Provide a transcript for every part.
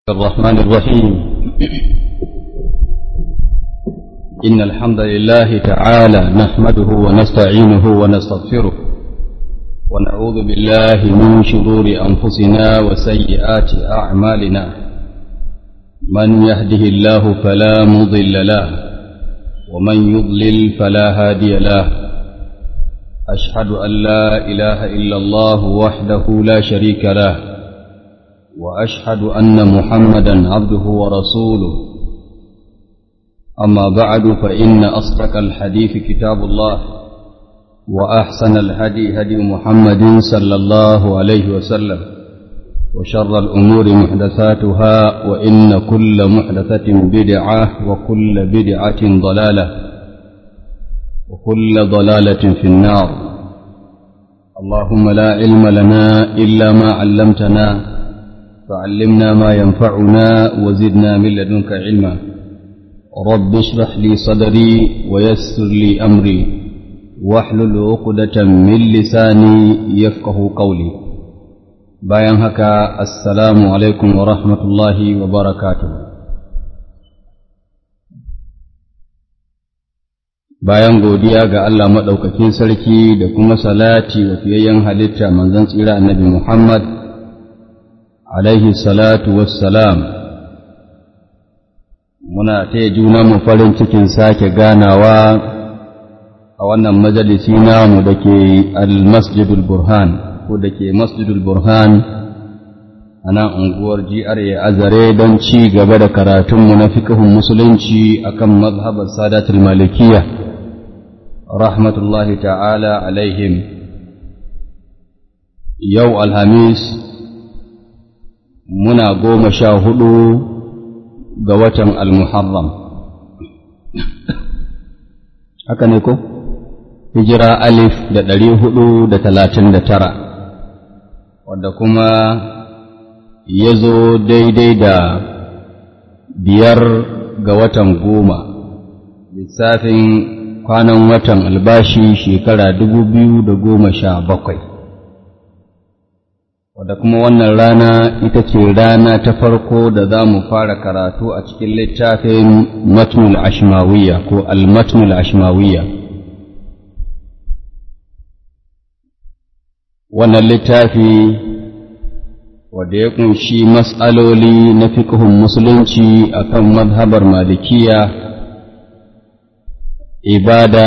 الرحمن الرحيم إن الحمد لله تعالى نحمده ونستعينه ونستغفره ونعوذ بالله من شرور أنفسنا وسيئات أعمالنا من يهده الله فلا مضل له ومن يضلل فلا هادي له أشهد أن لا إله إلا الله وحده لا شريك له وأشهد أن محمدا عبده ورسوله أما بعد فإن أصدق الحديث كتاب الله وأحسن الهدي هدي محمد صلى الله عليه وسلم وشر الأمور محدثاتها وإن كل محدثة بدعة وكل بدعة ضلالة وكل ضلالة في النار اللهم لا علم لنا إلا ما علمتنا فعلمنا ما ينفعنا وزدنا من لدنك علما رب اشرح لي صدري ويسر لي أمري واحلل عقدة من لساني يفقه قولي bayan haka assalamu alaikum wa rahmatullahi wa barakatuh bayan godiya ga Allah maɗaukakin sarki da kuma salati wa fiyayyen halitta manzon tsira annabi Muhammad alaihi salatu wassalam muna taya juna mu farin cikin sake ganawa a wannan majalisi namu da ke al-masjidul burhan ko da ke masjidul burhan a nan unguwar GRA azare don ci gaba da karatunmu na fikihun musulunci akan mazhabar sadatul malikiya rahmatullahi ta'ala alaihim yau alhamis muna goma sha hudu ga watan al-muharram haka ne ko hijira alif da ɗari hudu da talatin da tara wadda kuma ya zo daidai da biyar ga watan goma lissafin kwanan watan albashi shekara dubu biyu da goma sha bakwai wadda kuma wannan rana ita ce rana ta farko da za mu fara karatu a cikin littafin matnul ashmawiya ko al-matnul ashmawiya wannan littafi wadda ya kunshi matsaloli na fiƙihun musulunci akan mazhabar malikiya ibada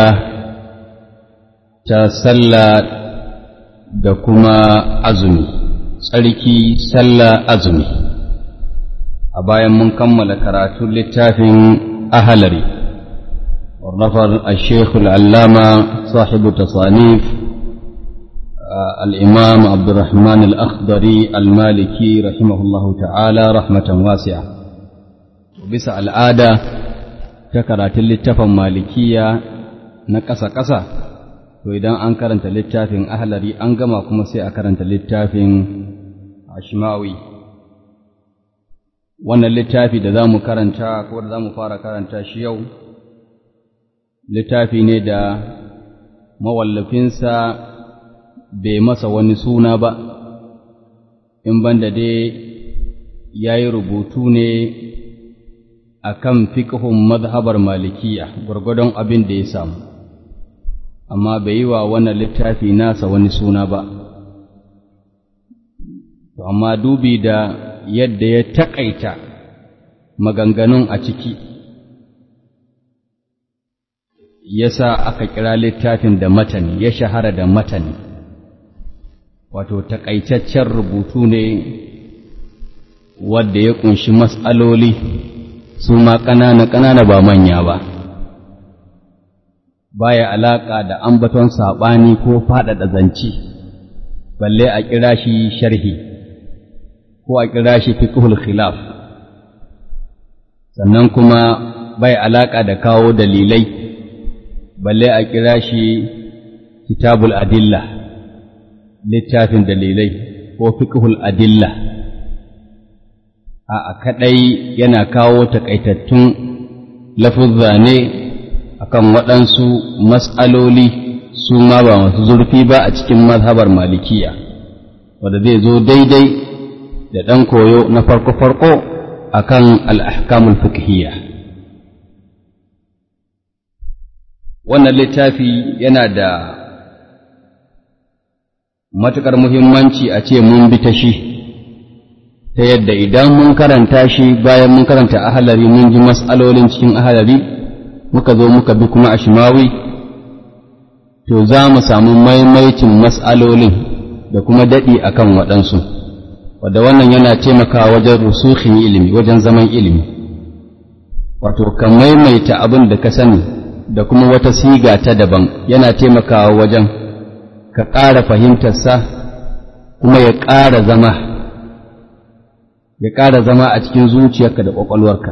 ta sallah da kuma azumi tsarki sallah azumi a bayan mun kammala karatun littafin ahalari warnafar al-sheikhul allama sahibu tasanif الإمام عبد الرحمن الأخضري المالكي رحمه الله تعالى رحمة واسعة وبس العادة تكرات littafin malikiya na ƙasa-ƙasa to idan an karanta littafin ahlari an gama kuma sai a karanta littafin ashmawi wannan littafi da za mu karanta ko da za mu fara karanta shi yau littafi ne da mawallafinsa bai masa wani suna ba, in banda dai ya yi rubutu ne a kan fiƙihun mazhabar malikiya gwargwadon abin da ya samu, amma bai yi wa wannan littafi nasa wani suna ba. Amma dubi da yadda ya taƙaita maganganun a ciki, ya sa aka kira littafin da matani, ya shahara da matani. wato taƙaitaccen rubutu ne wadda ya ƙunshi matsaloli su ma ƙanana-ƙanana ba manya ba, baya alaƙa da ambaton saɓani ko faɗaɗa zance, balle a kira shi sharhi, ko a kira shi fiqhul khilaf, sannan kuma bai alaƙa da kawo dalilai, balle a kira shi kitabul adilla. littafin dalilai ko fiqhul adilla a kadai yana kawo takaitattun lafuzza ne akan waɗansu mas'aloli su ma ba masu zurfi ba a cikin mazhabar malikiya wanda zai zo daidai da ɗan koyo na farko-farko akan al-ahkamul fiqhiyya wannan littafi yana da matuƙar muhimmanci a ce mun bi ta shi ta yadda idan mun karanta shi bayan mun karanta ahalari mun ji mas'alolin cikin ahalari muka zo muka bi kuma a shimawi to za mu samu maimaicin mas'alolin da kuma daɗi akan waɗansu wadda wannan yana taimakawa wajen rusukhin ilimi wajen zaman ilimi wato ka maimaita abin da ka sani da kuma wata siga ta daban yana taimakawa wajen ka ƙara fahimtarsa kuma ya ƙara zama ya ƙara zama a cikin zuciyarka da ƙwaƙwalwarka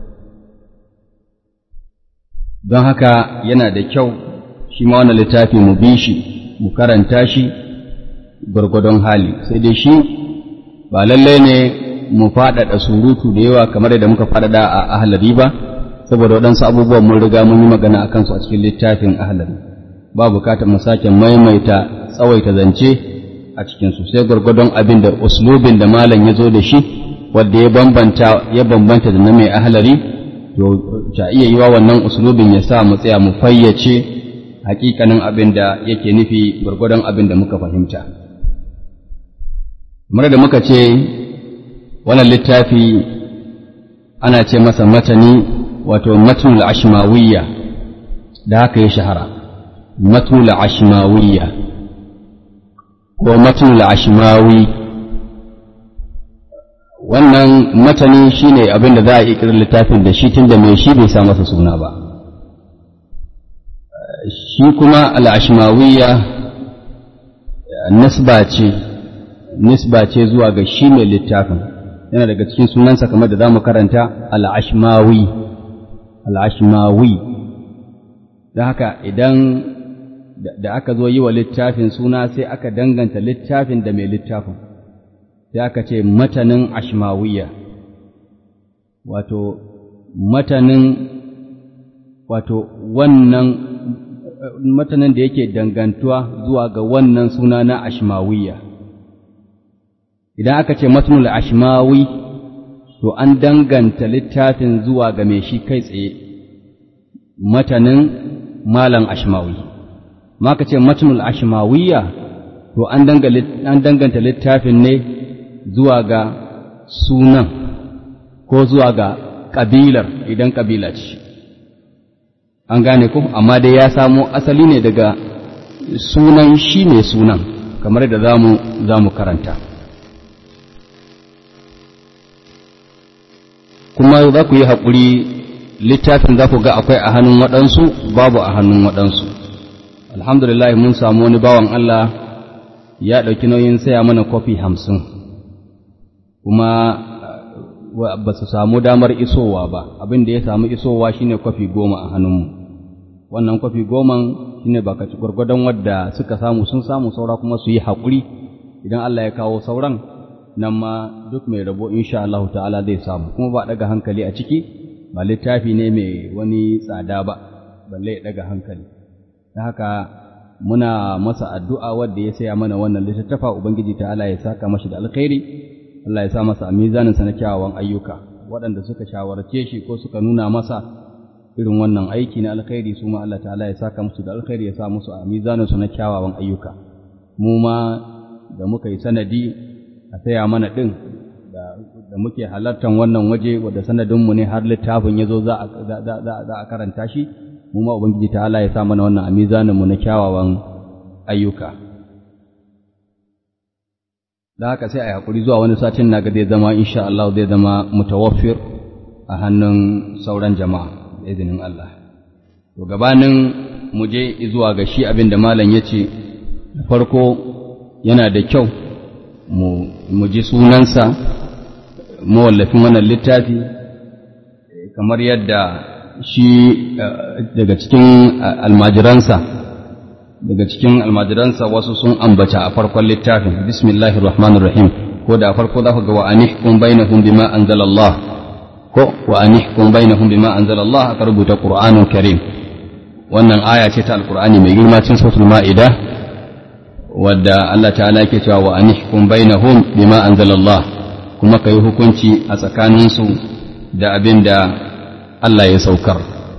don haka yana da kyau shi ma wannan littafi mu bi shi mu karanta shi gwargwadon hali sai dai shi ba lallai ne mu faɗaɗa surutu da yawa kamar da muka faɗaɗa a ahalari ba saboda waɗansu abubuwan mun riga mun yi magana a kansu a cikin littafin ahalari ba bukatar mu sake maimaita tsawaita zance a cikinsu sai gwargwadon abin da uslubin da malam ya zo da shi wadda ya bambanta ya bambanta da na mai ahalari to ta iya yiwa wannan uslubin ya sa mu tsaya mu fayyace hakikanin abin da yake nufi gwargwadon abin da muka fahimta kamar da muka ce wannan littafi ana ce masa matani wato matnul ashmawiyya da haka ya shahara matnul ashmawiyya ko matnul ashmawi wannan matani shine abin da za a ikirar littafin da shi tunda mai shi bai sa masa suna ba shi kuma al-ashmawiyya nisba ce nisba ce zuwa ga shi mai littafin yana daga cikin sunansa kamar da za mu karanta al-ashmawi al-ashmawi don haka idan da aka zo yi wa littafin suna sai aka danganta littafin da mai littafin sai aka ce matanin ashmawiya wato matanin wato wannan matanin da yake dangantuwa zuwa ga wannan suna na ashmawiya idan aka ce matanul ashmawi to an danganta littafin zuwa ga mai shi kai tsaye matanin malam ashmawi ma ka ce matanul ashmawiya to an danganta littafin ne zuwa ga sunan ko zuwa ga ƙabilar idan ƙabila ce an gane ku amma dai ya samo asali ne daga sunan shi ne sunan kamar da za mu karanta kuma za ku yi haƙuri littafin za ku ga akwai a hannun waɗansu babu a hannun waɗansu alhamdulillah mun samu wani bawan Allah ya ɗauki nauyin saya mana kofi hamsin kuma ba su samu damar isowa ba abin da ya samu isowa shine kwafi goma a hannunmu wannan kwafi goman shine ba kaci gwargwadon wadda suka samu sun samu saura kuma su yi haƙuri idan Allah ya kawo sauran nan ma duk mai rabo insha Allah ta'ala zai samu kuma ba daga hankali a ciki ba littafi ne mai wani tsada ba balle ya daga hankali ta haka muna masa addu'a wadda ya saya mana wannan littattafa ubangiji ta'ala ya saka mashi da alkhairi Allah ya sa masa a mizaninsa na kyawawan ayyuka waɗanda suka shawarce shi ko suka nuna masa irin wannan aiki na alkhairi su ma Allah ta'ala ya saka musu da alkhairi ya sa musu a mizaninsu na kyawawan ayyuka mu ma da muka yi sanadi a saya mana ɗin da muke halartar wannan waje wadda sanadinmu ne har littafin ya zo za a karanta shi mu ma ubangiji ta'ala ya sa mana wannan a mizaninmu na kyawawan ayyuka da haka sai a yi haƙuri zuwa wani satin na ga zai zama insha Allah zai zama mutawaffir a hannun sauran jama'a da izinin Allah. To gabanin mu je zuwa ga shi abin da malam ya ce, da farko yana da kyau mu ji sunansa mawallafin wannan littafi kamar yadda shi daga cikin almajiransa daga cikin almajiransa wasu sun ambata a farkon littafin bismillahir rahmanir rahim ko da farko za ku ga wa anihkum bainahum bima anzalallah ko wa anihkum bainahum bima anzalallah aka rubuta qur'anun karim wannan aya ce ta alqur'ani mai girma cikin suratul maida wadda Allah ta'ala yake cewa wa anihkum bainahum bima anzalallah kuma ka yi hukunci a tsakaninsu da abin da Allah ya saukar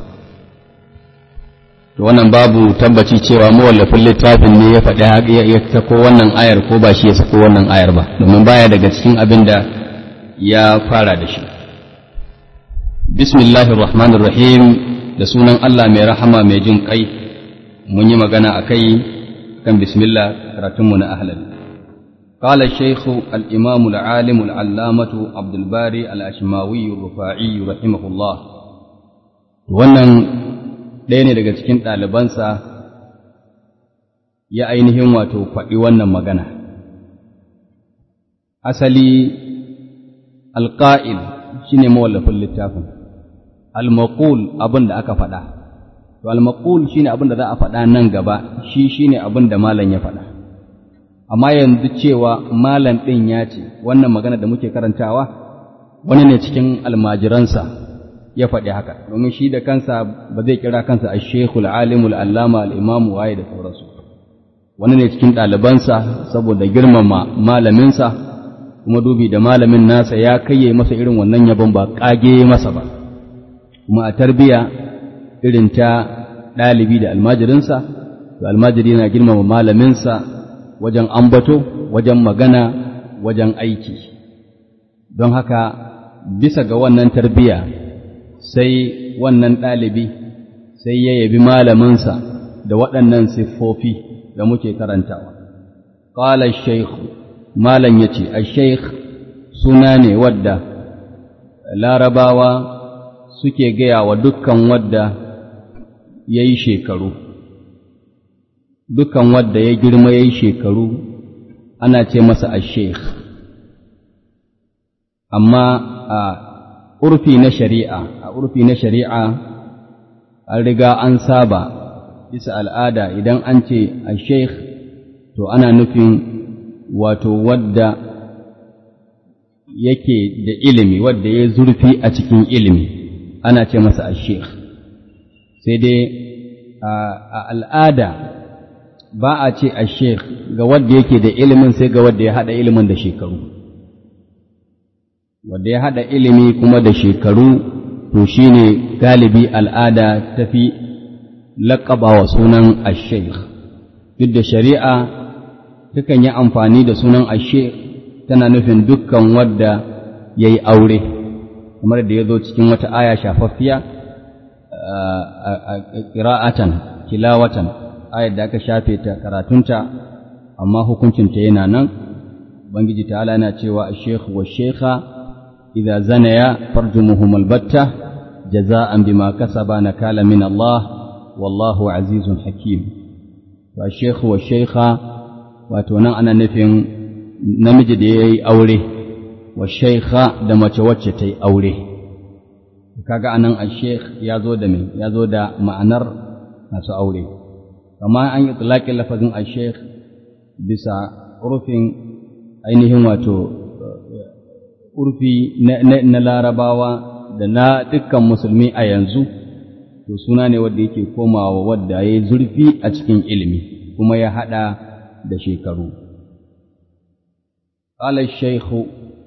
to wannan babu tabbaci cewa mawallafin littafin ne ya faɗi ya sako wannan ayar ko ba shi ya sako wannan ayar ba domin baya daga cikin abin da ya fara da shi bismillahir rahmanir rahim da sunan Allah mai rahama mai jin kai mun yi magana akai kan bismillah karatunmu na ahlal قال الشيخ الإمام العالم العلامة عبد الباري الأشماوي الرفاعي رحمه الله wannan ɗaya ne daga cikin ɗalibansa ya ainihin wato faɗi wannan magana asali alƙa'il shi ne mawallafin littafin almaƙul abin da aka faɗa to almaƙul shi ne abin da za a faɗa nan gaba shi shi ne abin da malam ya faɗa amma yanzu cewa malam ɗin ya ce wannan magana da muke karantawa wani ne cikin almajiransa ya faɗi haka domin shi da kansa ba zai kira kansa a shekul alimul allama al'imamu waye da sauransu wani ne cikin ɗalibansa saboda girmama malaminsa kuma dubi da malamin nasa ya kayye masa irin wannan yabon ba ƙage masa ba kuma a tarbiya irin ta ɗalibi da almajirinsa to almajiri na girmama malaminsa wajen ambato wajen magana wajen aiki don haka bisa ga wannan tarbiya sai wannan ɗalibi sai ya yabi malaminsa da waɗannan siffofi da muke karantawa. Ƙala shaikhu, malam ya ce, a shaikh suna ne wadda larabawa suke gaya wa dukkan wadda ya yi shekaru, dukkan wadda ya girma ya yi shekaru ana ce masa a shaikh. Amma a urfi na shari'a a urfi na shari'a an riga an saba bisa al'ada idan an ce a sheikh to ana nufin wato wadda yake da ilimi wadda ya zurfi a cikin ilimi ana ce masa a sheikh sai dai a al'ada ba a ce a sheikh ga wadda yake da ilimin sai ga wadda ya haɗa ilimin da shekaru wanda ya haɗa ilimi kuma da shekaru to shi ne galibi al'ada ta fi laƙaba wa sunan asheikh duk da shari'a takan yi amfani da sunan asheikh tana nufin dukkan wadda ya yi aure kamar da ya zo cikin wata aya shafaffiya a ƙira'atan kilawatan ayar da aka shafe ta karatunta amma hukuncinta yana nan Ubangiji ta'ala yana cewa asheikh wa shekha إذا زنيا فارجمهما البتة جزاء بما كسبا نكالا من الله والله عزيز حكيم والشيخ والشيخة واتونا أنا نفين نمجد يي أولي والشيخة دم توجتي أولي kaga anan al-sheikh ya zo da me ya zo da ma'anar masu aure amma an yi tsalaƙin lafazin al-sheikh bisa urfin ainihin wato urfi na larabawa da na dukkan musulmi a yanzu to suna ne wadda yake komawa wadda ya yi zurfi a cikin ilimi kuma ya haɗa da shekaru ƙalar shaikhu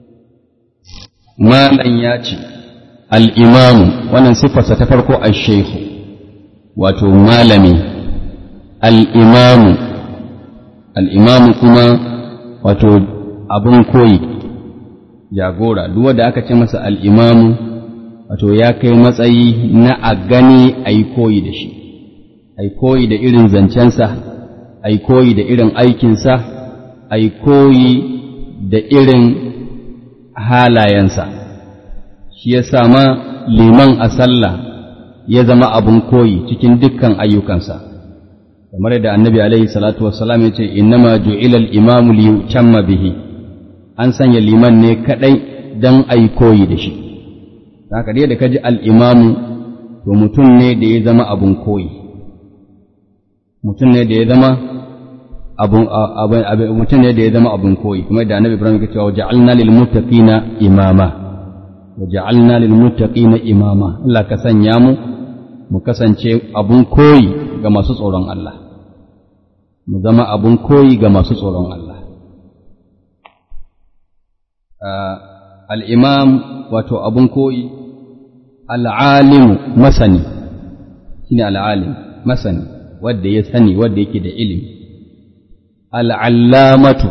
malan ya ce al'imamu wannan siffarsa ta farko a shaikhu wato malami al'imamu al'imamu kuma wato abin koyi jagora duk wanda aka ce masa al'imamu wato ya kai matsayi na a gani a yi koyi da shi a yi koyi da irin zancensa a yi koyi da irin aikinsa a yi koyi da irin halayensa shi ya sama liman a sallah ya zama abin koyi cikin dukkan ayyukansa kamar da annabi alaihi salatu wassalam ya ce innama ju'ila al-imamu li yutamma bihi an sanya liman ne kadai dan ai koyi da shi haka dai da kaji al-imamu to mutum ne da ya zama abun koyi mutum ne da ya zama abun mutum ne da ya zama abun koyi kuma da annabi Ibrahim ya ce wa ja'alna lil muttaqina imama wa ja'alna lil muttaqina imama Allah ka sanya mu mu kasance abun koyi ga masu tsoron Allah mu zama abun koyi ga masu tsoron Allah al'imam wato abun koyi al'alimu masani shine al'alim masani wadda ya sani wadda yake da ilimi al'allamatu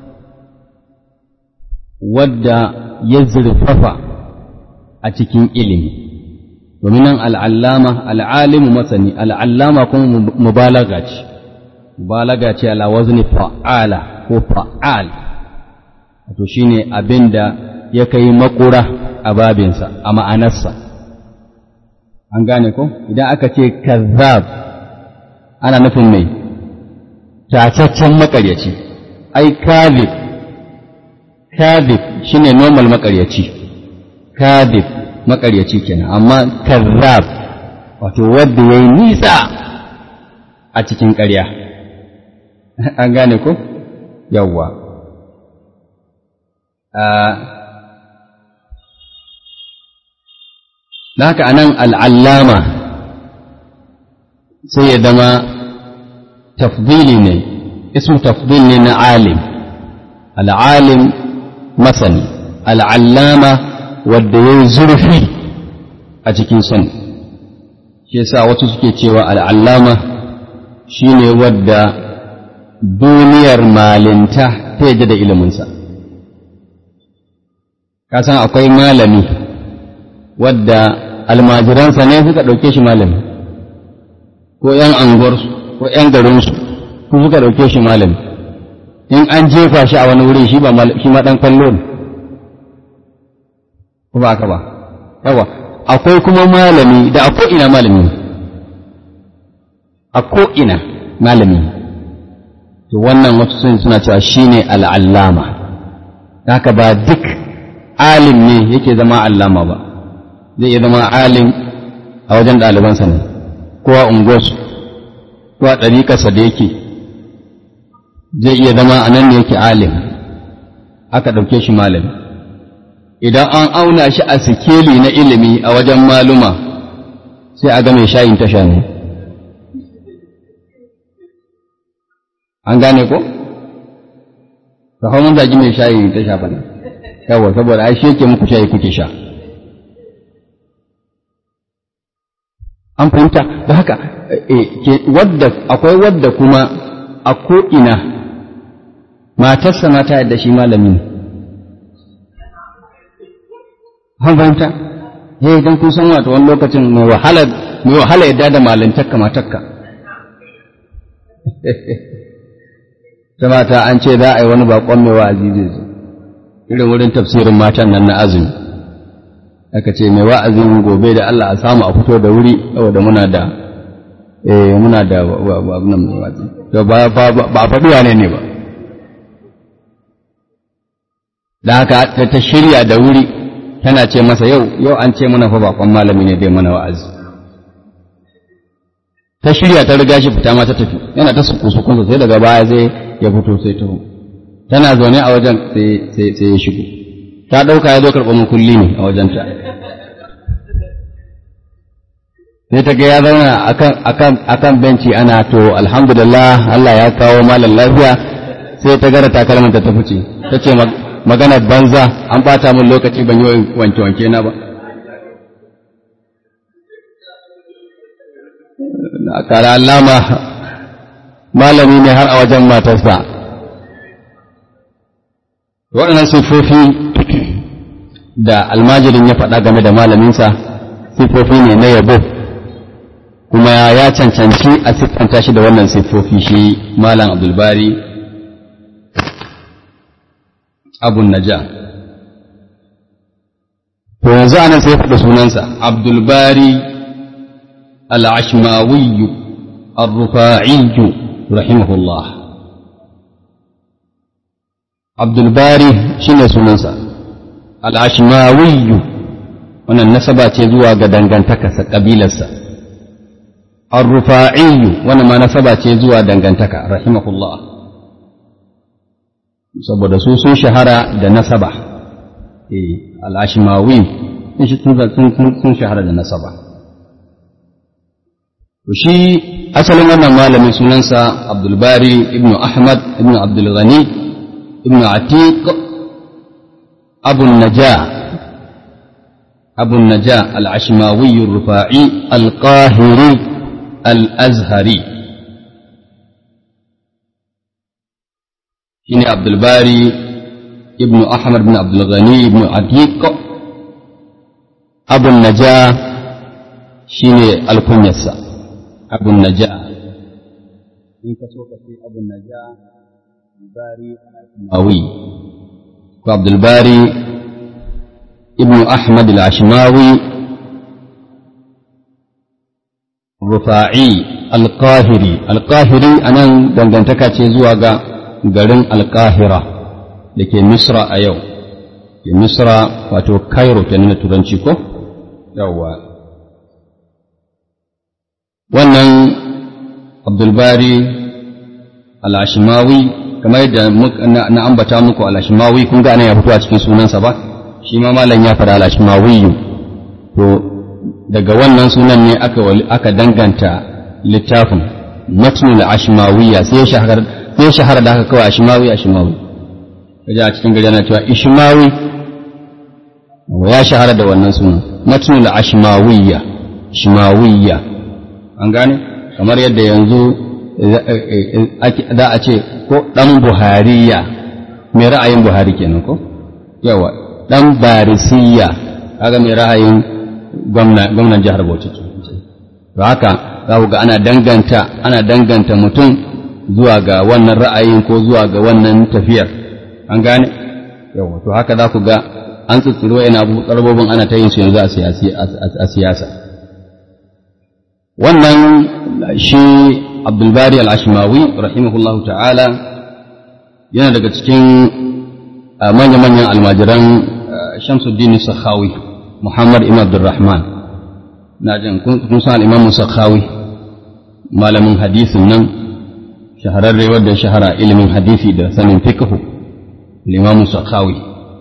wadda ya zurfafa a cikin ilimi domin nan al'allama al'alimu masani al'allama kuma mubalaga ce mubalaga ce ala wazni fa'ala ko fa'al wato shine abin da ya kai makura a babinsa a ma'anarsa an gane ko idan aka ce kazzab ana nufin mai tataccen makaryaci ai kadhib kadhib shine normal makaryaci kadhib makaryaci kenan amma kazzab wato wanda yayi nisa a cikin ƙarya an gane ko yawwa da haka anan al'allama sai ya zama tafdili ne ismu tafdil ne na alim al'alim masani al'allama wadda ya zurfi a cikin son shi yasa wasu suke cewa al'allama shi ne wadda duniyar malinta ta yadda da iliminsa kasan akwai malami wadda almajiransa ne suka ɗauke shi malami ko ‘yan anguwarsu ko ‘yan garinsu ko suka ɗauke shi malami in an jefa shi a wani wuri shi ba shi ma ɗan kallo ne ko ba ka ba yawa akwai kuma malami da a ko'ina malami a ko'ina malami to wannan wasu sun suna cewa shi ne al'allama haka ba duk alim ne yake zama allama ba zai iya zama alim a wajen ɗalibansa ne ko a unguwarsu ko a ɗariƙarsa da yake zai iya zama a nan ne yake alim aka ɗauke shi malami idan an auna shi a sikeli na ilimi a wajen maluma sai a ga mai shayin tasha ne an gane ko? ta hau mun zagi mai shayin tasha ba ne yawa saboda ai shi yake muku shayi kuke sha an fahimta da haka wadda akwai wadda kuma a ko'ina matarsa ma ta yadda shi malami ne an fahimta ya idan kun san wata wani lokacin mai wahala yadda da malintakka matakka ta mata an ce za a yi wani bakon mai wa'azi zai zo irin wurin tafsirin matan nan na azumi aka ce mai wa'azin gobe da Allah a samu a fito da wuri saboda muna da eh muna da abin mai wa'azi to ba ba faɗi wane ne ba da haka ta shirya da wuri tana ce masa yau yau an ce mana fa bakon malami ne dai mana wa'azi ta shirya ta riga shi fita ma ta tafi yana ta suku sukunsa sai daga baya zai ya fito sai taho tana zaune a wajen sai ya shigo ta ɗauka ya zo karɓar makulli ne a wajenta sai ta ga ya zauna a kan benci ana to alhamdulillah Allah ya kawo malam lafiya sai ta gara takalmanta ta fice ta ce maganar banza an ɓata min lokaci ban yi wanke-wanke na ba a kara allama malami ne har a wajen matarsa waɗannan siffofi da almajirin ya faɗa game da malaminsa siffofi ne na yabo kuma ya cancanci a siffanta shi da wannan siffofi shi malam abdulbari abun naja to yanzu anan sai faɗi sunansa abdulbari al'ashmawiyu الرفاعي رحمه الله عبد الباري شنو سننسا العشماوي wannan nasaba ce zuwa ga dangantakarsa ƙabilarsa ar-rufa'i wannan ma nasaba ce zuwa dangantaka rahimahullah saboda su sun shahara da nasaba eh al-ashmawi sun shahara da nasaba shi asalin wannan malamin sunansa abdulbari ibn ahmad ibn abdulghani ibn atiq أبو النجاة أبو النجاة العشماوي الرفاعي القاهري الأزهري شيني عبد الباري ابن أحمد بن عبد الغني بن عتيق أبو النجاة شيني الكنيسة أبو النجاة in ka so ka ce abun naja bari al-ashmawi ko abdul bari ibn ahmad al-ashmawi rufa'i al-qahiri al-qahiri anan dangantaka ce zuwa ga garin al-qahira da ke misra a yau ke misra wato cairo kenan na turanci ko yawwa wannan abdulbari al'ashimawi kamar yadda na ambata muku al'ashimawi kun ga ana ya fito a cikin sunansa ba shi ma malam ya fara al'ashimawi to daga wannan sunan ne aka aka danganta littafin matnul ashmawiyya sai shahara sai shahara da aka kawai ashmawi ashmawi kaje a cikin gari ana cewa ishmawi ya shahara da wannan sunan matnul ashmawiyya shmawiyya an gane kamar yadda yanzu za a ce ko ɗan buhariya mai ra'ayin buhari kenan ko yawa ɗan barisiya kaga mai ra'ayin gwamnan jihar bauchi to haka za ku ga ana danganta ana danganta mutum zuwa ga wannan ra'ayin ko zuwa ga wannan tafiyar an gane yawa to haka za ku ga an tsutsuro yana ƙarbobin ana ta yin su yanzu a siyasa wannan shi abdulbari al-ashmawi rahimahullahu ta'ala yana daga cikin manya-manyan almajiran shamsuddin sakhawi muhammad ibn abdurrahman na jin kun san al-imam sakhawi malamin hadisin nan shahararre wadda shahara ilimin hadisi da sanin fiqh al-imam sakhawi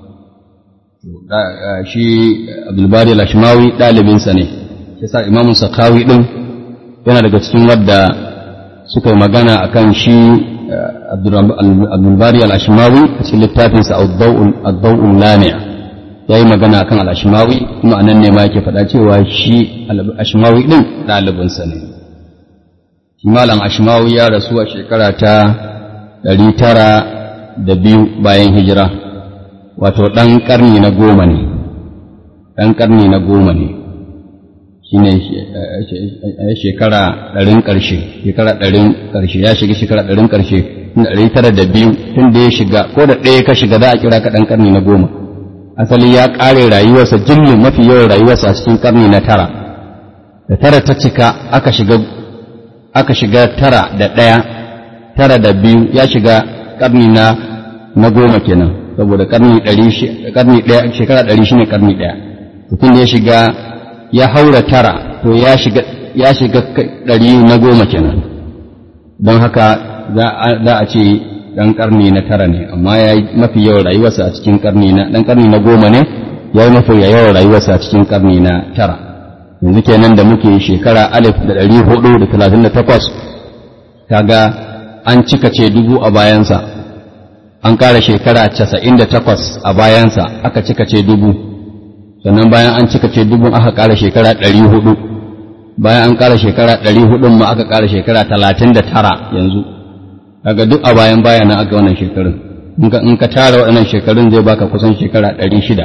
shi abdulbari al-ashmawi ɗalibinsa ne yasa imamu sakhawi din yana daga cikin wadda suka yi magana a kan shi abdulbari al'ashimawi a cikin littafinsa addau'un lami'a ya yi magana a kan al'ashimawi kuma a nan ne ma yake faɗa cewa shi al'ashimawi ɗin ɗalibinsa ne shi malam ashimawi ya rasu a shekara ta ɗari tara da biyu bayan hijira wato ɗan ƙarni na goma ne ɗan ƙarni na goma ne shine shekara ɗarin ƙarshe shekara ɗarin ƙarshe ya shiga shekara ɗarin ƙarshe ɗari tara da biyu tun da ya shiga ko da ɗaya ka shiga za a kira ka ɗan ƙarni na goma asali ya ƙare rayuwarsa jimlin mafi yawan rayuwarsa a cikin ƙarni na tara da tara ta cika aka shiga aka shiga tara da ɗaya tara da biyu ya shiga ƙarni na na goma kenan saboda ƙarni ɗari ƙarni ɗaya shekara ɗari shine ƙarni ɗaya mutum da ya shiga ya haura tara to ya shiga ya shiga ɗari na goma kenan don haka za a ce ɗan ƙarni na tara ne amma ya yi mafi yawan rayuwarsa a cikin ƙarni na ɗan ƙarni na goma ne ya yi mafi yawan rayuwarsa a cikin ƙarni na tara yanzu kenan da muke shekara alif da ɗari hudu da talatin da takwas kaga an cika ce dubu a bayansa an ƙara shekara casa'in da takwas a bayansa aka cika ce dubu sannan bayan an cika ce dubun aka ƙara shekara ɗari hudu bayan an ƙara shekara ɗari hudun ma aka ƙara shekara talatin da tara yanzu daga duk a bayan baya na aka wannan shekarun in ka tara waɗannan shekarun zai baka kusan shekara ɗari shida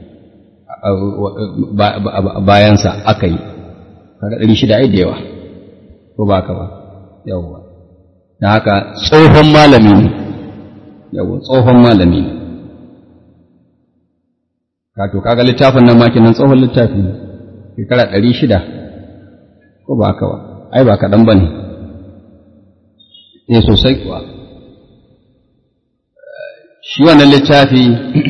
bayansa aka yi kaga ɗari shida ai da yawa ko ba ka ba yawwa da haka tsohon malami ne yawwa tsohon malami ne kato kaga littafin nan maki nan tsohon littafi ne shekara ɗari shida ko ba haka ba ai ba kaɗan ba ne ne sosai kuwa shi wannan littafi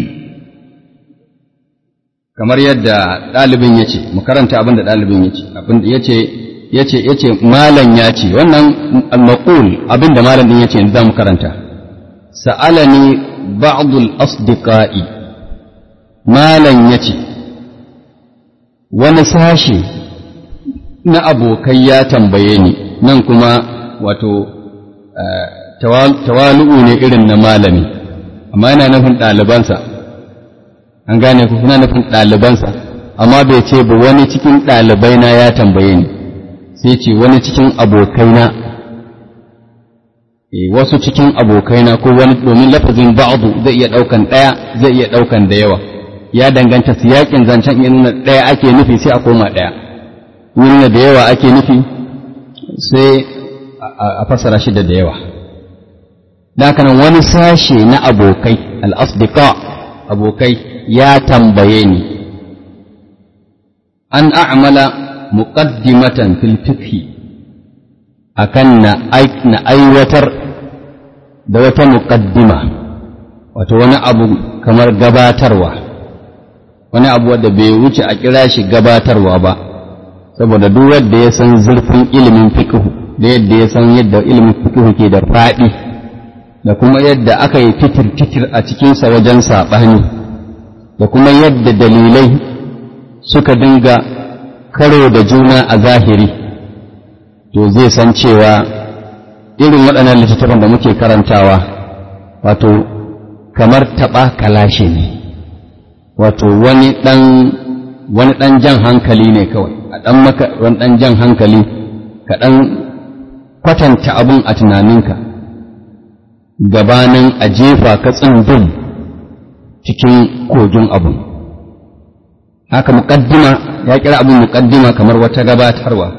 kamar yadda ɗalibin ya ce mu karanta abin da ɗalibin ya ce abin da ya ce ya ce ya ce malam ya ce wannan maƙul abin da malam ɗin ya ce za mu karanta sa'alani ba'dul asdiqa'i malam ya ce wani sashe na abokai ya tambaye ni nan kuma wato tawalu'u ne irin na malami amma yana nufin ɗalibansa an gane ku kuna nufin ɗalibansa amma bai ce ba wani cikin ɗalibaina ya tambaye ni sai ce wani cikin abokaina e, wasu cikin abokaina ko wani domin lafazin ba'adu zai iya ɗaukan ɗaya zai iya ɗaukan da yawa ya danganta siyakin zancen ya nuna ɗaya ake nufi sai a koma ɗaya nuna da yawa ake nufi sai a fassara shi da da yawa Dakanan wani sashe na abokai al'asdika abokai ya tambaye ni an a'amala muqaddimatan fil fiqhi akan na aiwatar da wata muqaddima wato wani abu kamar gabatarwa wani abu wadda bai wuce a kira shi gabatarwa ba saboda duk wanda ya san zurfin ilimin fiqhu da yadda ya san yadda ilimin fiqhu ke da faɗi da kuma yadda aka yi titir-titir a cikinsa wajen saɓani da kuma yadda dalilai suka dinga karo da juna a zahiri to zai san cewa irin waɗannan littattafan da muke karantawa wato kamar taɓa kalashe ne wato wani ɗan wani ɗan jan hankali ne kawai a ɗan maka wani ɗan jan hankali ka ɗan kwatanta abun a tunaninka gabanin a jefa ka tsundum cikin kogin abun haka muƙaddima ya kira abin muƙaddima kamar wata gabatarwa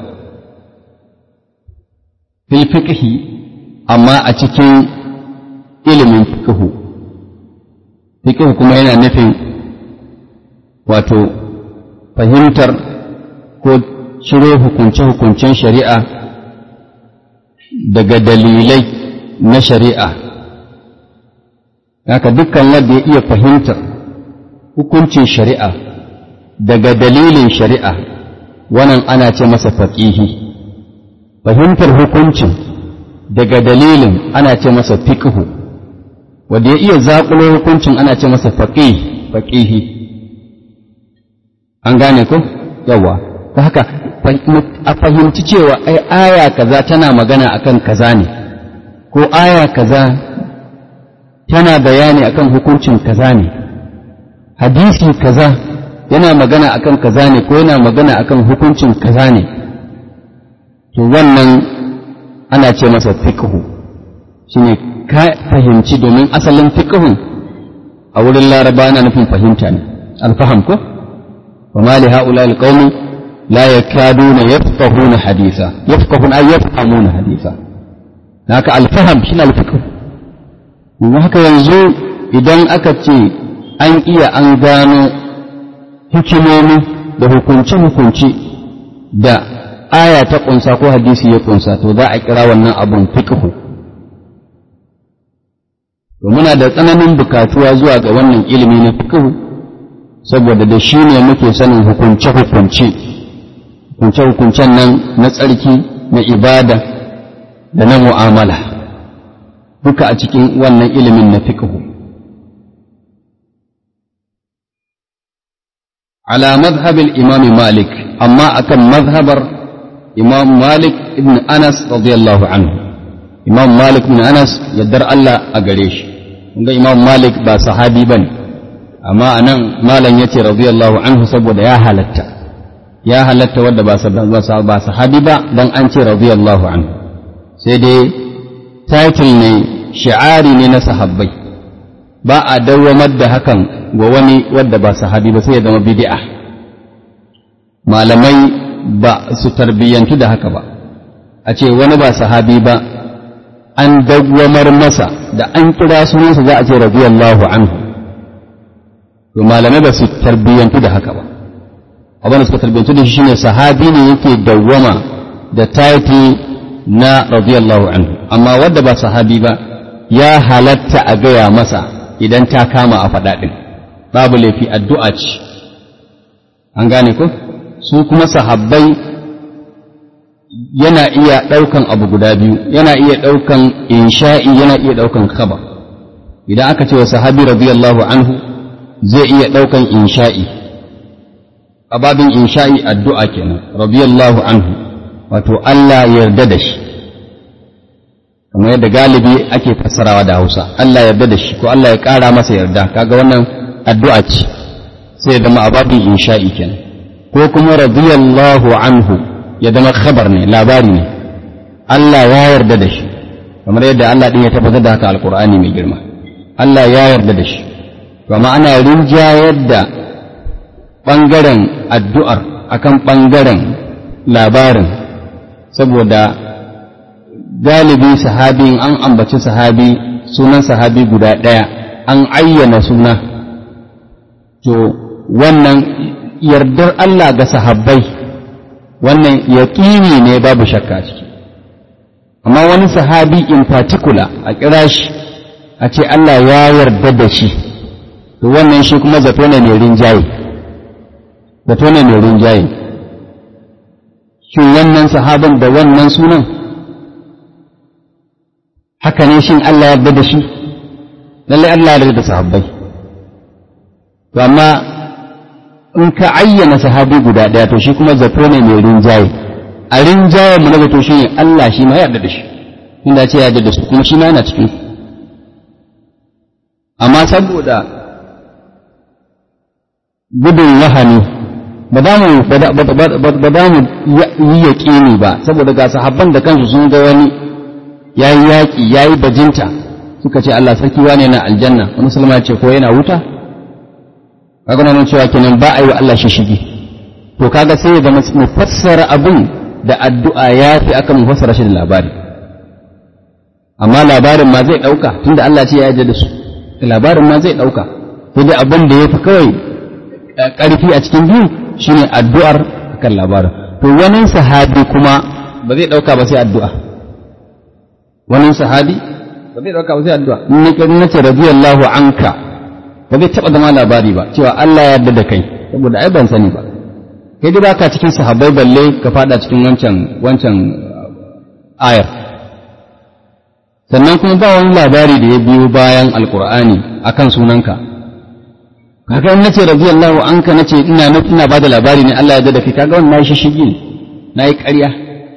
fil fiqhi amma a cikin ilimin fiqhu fiqhu kuma yana nufin wato fahimtar ko ciro hukunce-hukuncen shari'a daga dalilai na shari'a haka dukkan wanda ya iya fahimtar hukuncin shari'a daga dalilin shari'a wannan ana ce masa faƙihi fahimtar hukuncin daga dalilin ana ce masa fiqhu wanda ya iya zaƙulo hukuncin ana ce masa faqih faqihi an gane ko yawa ta haka a fahimci cewa ai aya kaza tana magana akan kaza ne ko aya kaza tana bayani akan hukuncin kaza ne hadisi kaza yana magana akan kaza ne ko yana magana akan hukuncin kaza ne to wannan ana ce masa fiqhu shine ka fahimci domin asalin fiqhun a wurin laraba ana nufin fahimta ne alfaham ko wa ma li haula alqawmi la yakaduna yafqahuna haditha yafqahuna ay yafhamuna haditha haka alfaham shine alfiqh kuma haka yanzu idan aka ce an iya an gano hikimomi da hukunce-hukunce da aya ta ƙunsa ko hadisi ya ƙunsa to za a kira wannan abun fiqhu to muna da tsananin bukatuwa zuwa ga wannan ilimi na fiqhu saboda da shi ne muke sanin hukunce-hukunce hukunce-hukuncen nan na tsarki na ibada da na mu'amala duka a cikin wannan ilimin na fiqhu على مذهب الإمام مالك أما أكن مذهبر إمام مالك ابن أنس رضي الله عنه إمام مالك بن أنس يدر الله أقريش إمام مالك با صحابي بني أما أنا مالا يتي رضي الله عنه سبود يا هلتا يا هلتا ود با صحابي با دان أنتي رضي الله عنه سيدي تايتل ني شعاري ني نصحابي ba a dawwamar da hakan ga wani wadda ba sahabi ba sai ya zama bid'a malamai ba su tarbiyyantu da haka ba a ce wani ba sahabi ba an dawwamar masa da an kira sunansa za a ce radiyallahu anhu to malamai ba su tarbiyyantu da haka ba abin da suka tarbiyyantu da shi shine sahabi ne yake dawwama da taiti na radiyallahu anhu amma wadda ba sahabi ba ya halatta a gaya masa idan ta kama a faɗaɗin babu laifi addu'a ce an gane ko su kuma sahabbai yana iya ɗaukan abu guda biyu yana iya ɗaukan insha'i yana iya ɗaukan khabar idan aka ce wa sahabi radiyallahu anhu zai iya ɗaukan insha'i a babin insha'i addu'a kenan radiyallahu anhu wato Allah yarda da shi kamar yadda galibi ake fassarawa da Hausa Allah yarda da shi ko Allah ya ƙara masa yarda kaga wannan addu'a ce sai ya zama ababin insha'i kenan ko kuma radiyallahu anhu ya zama khabar ne labari ne Allah ya yarda da shi kamar yadda Allah din ya tabbatar da haka alqur'ani mai girma Allah ya yarda da shi to amma ana rinjayar da bangaren addu'ar akan bangaren labarin saboda galibi sahabi an ambaci sahabi sunan sahabi guda ɗaya an ayyana suna to wannan yardar Allah ga sahabbai wannan yaƙini ne babu shakka ciki amma wani sahabi in particular a kira shi a ce Allah ya yarda da shi to wannan shi kuma zato ne mai rinjaye zato ne mai rinjaye shin wannan sahabin da wannan sunan haka ne shin Allah ya yarda da shi lallai Allah ya yarda da sahabbai to amma in ka ayyana sahabi guda ɗaya to shi kuma zato ne mai rinjaye a rinjaye mu na zato shi ne Allah shi ma yarda da shi inda ce ya yarda da su kuma shi ma yana cikin amma saboda gudun wahani ba za mu ba za mu yi yaƙini ba saboda ga sahabban da kansu sun ga wani ya yi yaƙi ya yi bajinta suka ce Allah sarki wane na aljanna wani musulma ce ko yana wuta kaga nan cewa kenan ba a yi wa Allah shi shigi to kaga sai ya zama mu fassara abin da addu'a ya fi aka mu fassara shi da labari amma labarin ma zai ɗauka tunda Allah ce ya yarda da su labarin ma zai ɗauka sai dai abin da ya fi kawai ƙarfi a cikin biyu shine addu'ar kan labarin to wani sahabi kuma ba zai ɗauka ba sai addu'a wani sahabi ba zai ɗauka ba sai addu'a in na ce radiyallahu anka ba zai taɓa zama labari ba cewa Allah ya yarda da kai saboda ai ban sani ba kai dai baka cikin sahabbai balle ka fada cikin wancan wancan ayar sannan kuma ba wani labari da ya biyo bayan alkur'ani akan sunanka kaga in nace radiyallahu anka nace ina ina bada labari ne Allah ya yarda da kai kaga wannan nayi shishigi ne nayi ƙarya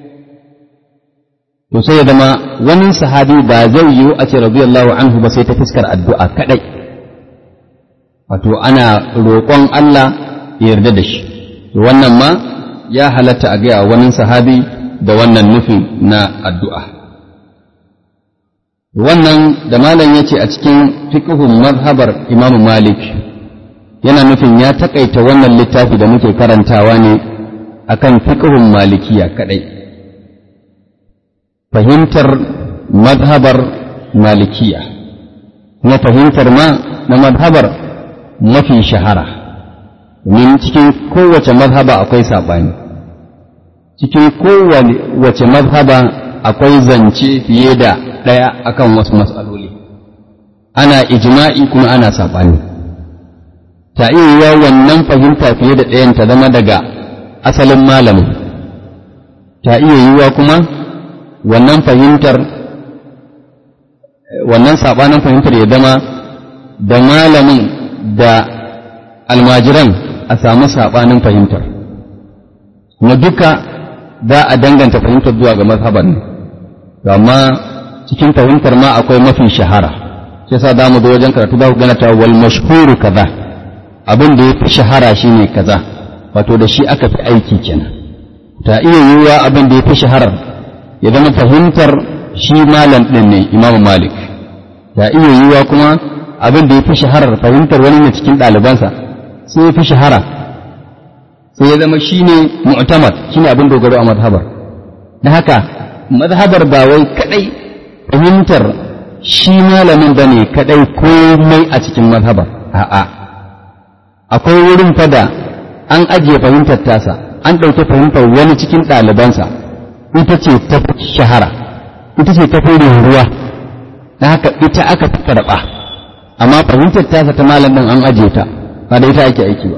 to sai ya zama wani sahabi ba zai yiwu a ce radiyallahu anhu ba sai ta fuskar addu'a kadai wato ana roƙon Allah ya yarda da shi wannan ma ya halatta a gaya wani sahabi da wannan nufin na addu'a wannan da malam ya ce a cikin fiƙihun mazhabar imamu malik yana nufin ya taƙaita wannan littafi da muke karantawa ne akan fiƙihun malikiya kaɗai fahimtar mazhabar malikiya na fahimtar ma na mazhabar mafi shahara domin cikin kowace mazhaba akwai saɓani cikin kowace mazhaba akwai zance fiye da ɗaya akan wasu matsaloli ana ijma'i kuma ana saɓani ta iya wannan fahimta fiye da ɗayan ta zama daga asalin malamin ta iya yiwuwa kuma wannan fahimtar wannan saɓanin fahimtar ya zama da malamin da almajiran a samu saɓanin fahimtar kuma duka za a danganta fahimtar zuwa ga mazhaban ne amma cikin fahimtar ma akwai mafi shahara shi yasa za mu zo wajen karatu za ku gana ta wal mashhuru kaza abin da ya fi shahara shine kaza wato da shi aka fi aiki kenan ta iya yiwuwa abin da ya fi shaharar ya zama fahimtar shi malam ɗin ne imamu malik ta iya yiwuwa kuma abin da ya fi shaharar fahimtar wani ne cikin ɗalibansa sai ya fi shahara sai ya zama shi ne mu'tamad shi ne abin dogaro a mazhabar da haka mazhabar ba wai kadai fahimtar shi malamin ba ne kadai komai a cikin mazhabar a'a akwai wurin fada an ajiye fahimtar tasa an ɗauki fahimtar wani cikin ɗalibansa ita ce ta shahara ita ce ta fi ruwa da haka ita aka fi karɓa amma fahimtar tasa ta malam ɗin an ajiye ta ba da ita ake aiki ba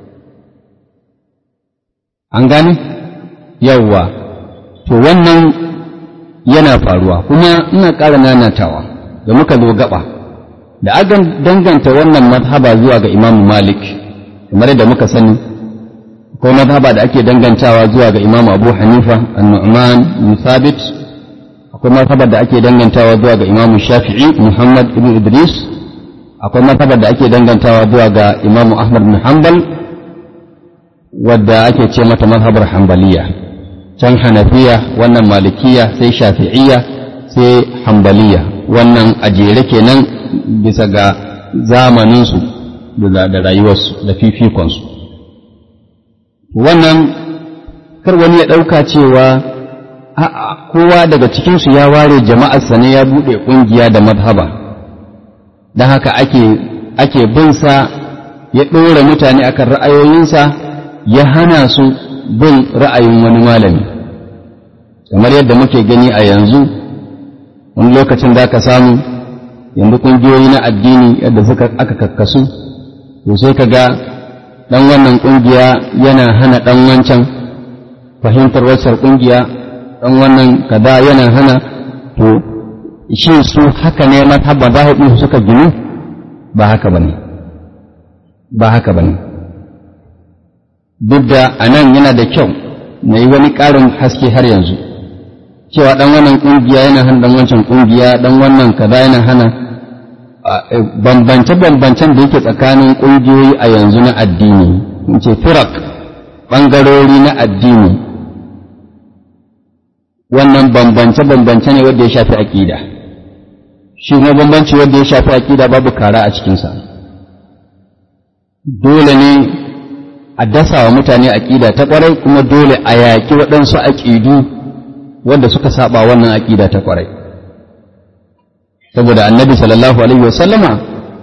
an gane yawwa to wannan yana faruwa kuma ina ƙara nanatawa da muka zo gaba da aka danganta wannan mazhaba zuwa ga imam malik kamar da muka sani ko mazhaba da ake dangantawa zuwa ga imam abu hanifa an-nu'man bin thabit akwai mazhaba da ake dangantawa zuwa ga imam shafi'i muhammad ibn idris akwai mazhabar da ake dangantawa zuwa ga imamu ahmad bin hanbal wadda ake ce mata mazhabar hanbaliya can hanafiya wannan malikiya sai shafi'iyya sai hanbaliya wannan a jere kenan bisa ga zamaninsu da rayuwarsu da fifikonsu wannan kar wani ya ɗauka cewa a'a kowa daga cikinsu ya ware jama'arsa ne ya buɗe ƙungiya da mazhaba don haka ake ake binsa ya ɗora mutane akan ra'ayoyinsa ya hana su bin ra'ayin wani malami kamar yadda muke gani a yanzu wani lokacin da ka samu yanzu ƙungiyoyi na addini yadda suka aka kakkasu to sai ka ga ɗan wannan ƙungiya yana hana ɗan wancan fahimtar waccar ƙungiya ɗan wannan kaza yana hana to shi su haka ne mazhabban zahiɗin suka ginu ba haka ba ne ba haka ba ne duk da a nan yana da kyau na yi wani ƙarin haske har yanzu cewa ɗan wannan ƙungiya yana hana ɗan wancan ƙungiya ɗan wannan kaza yana hana bambance-bambancen da yake tsakanin ƙungiyoyi a yanzu na addini in ce firak ɓangarori na addini wannan bambance-bambance ne wanda ya shafi aƙida shi kuma bambanci wanda ya shafi aƙida babu kara a cikinsa dole ne a dasa wa mutane aƙida ta ƙwarai kuma dole a yaƙi waɗansu aƙidu wanda suka saba wannan aƙida ta ƙwarai saboda annabi sallallahu alaihi wasallama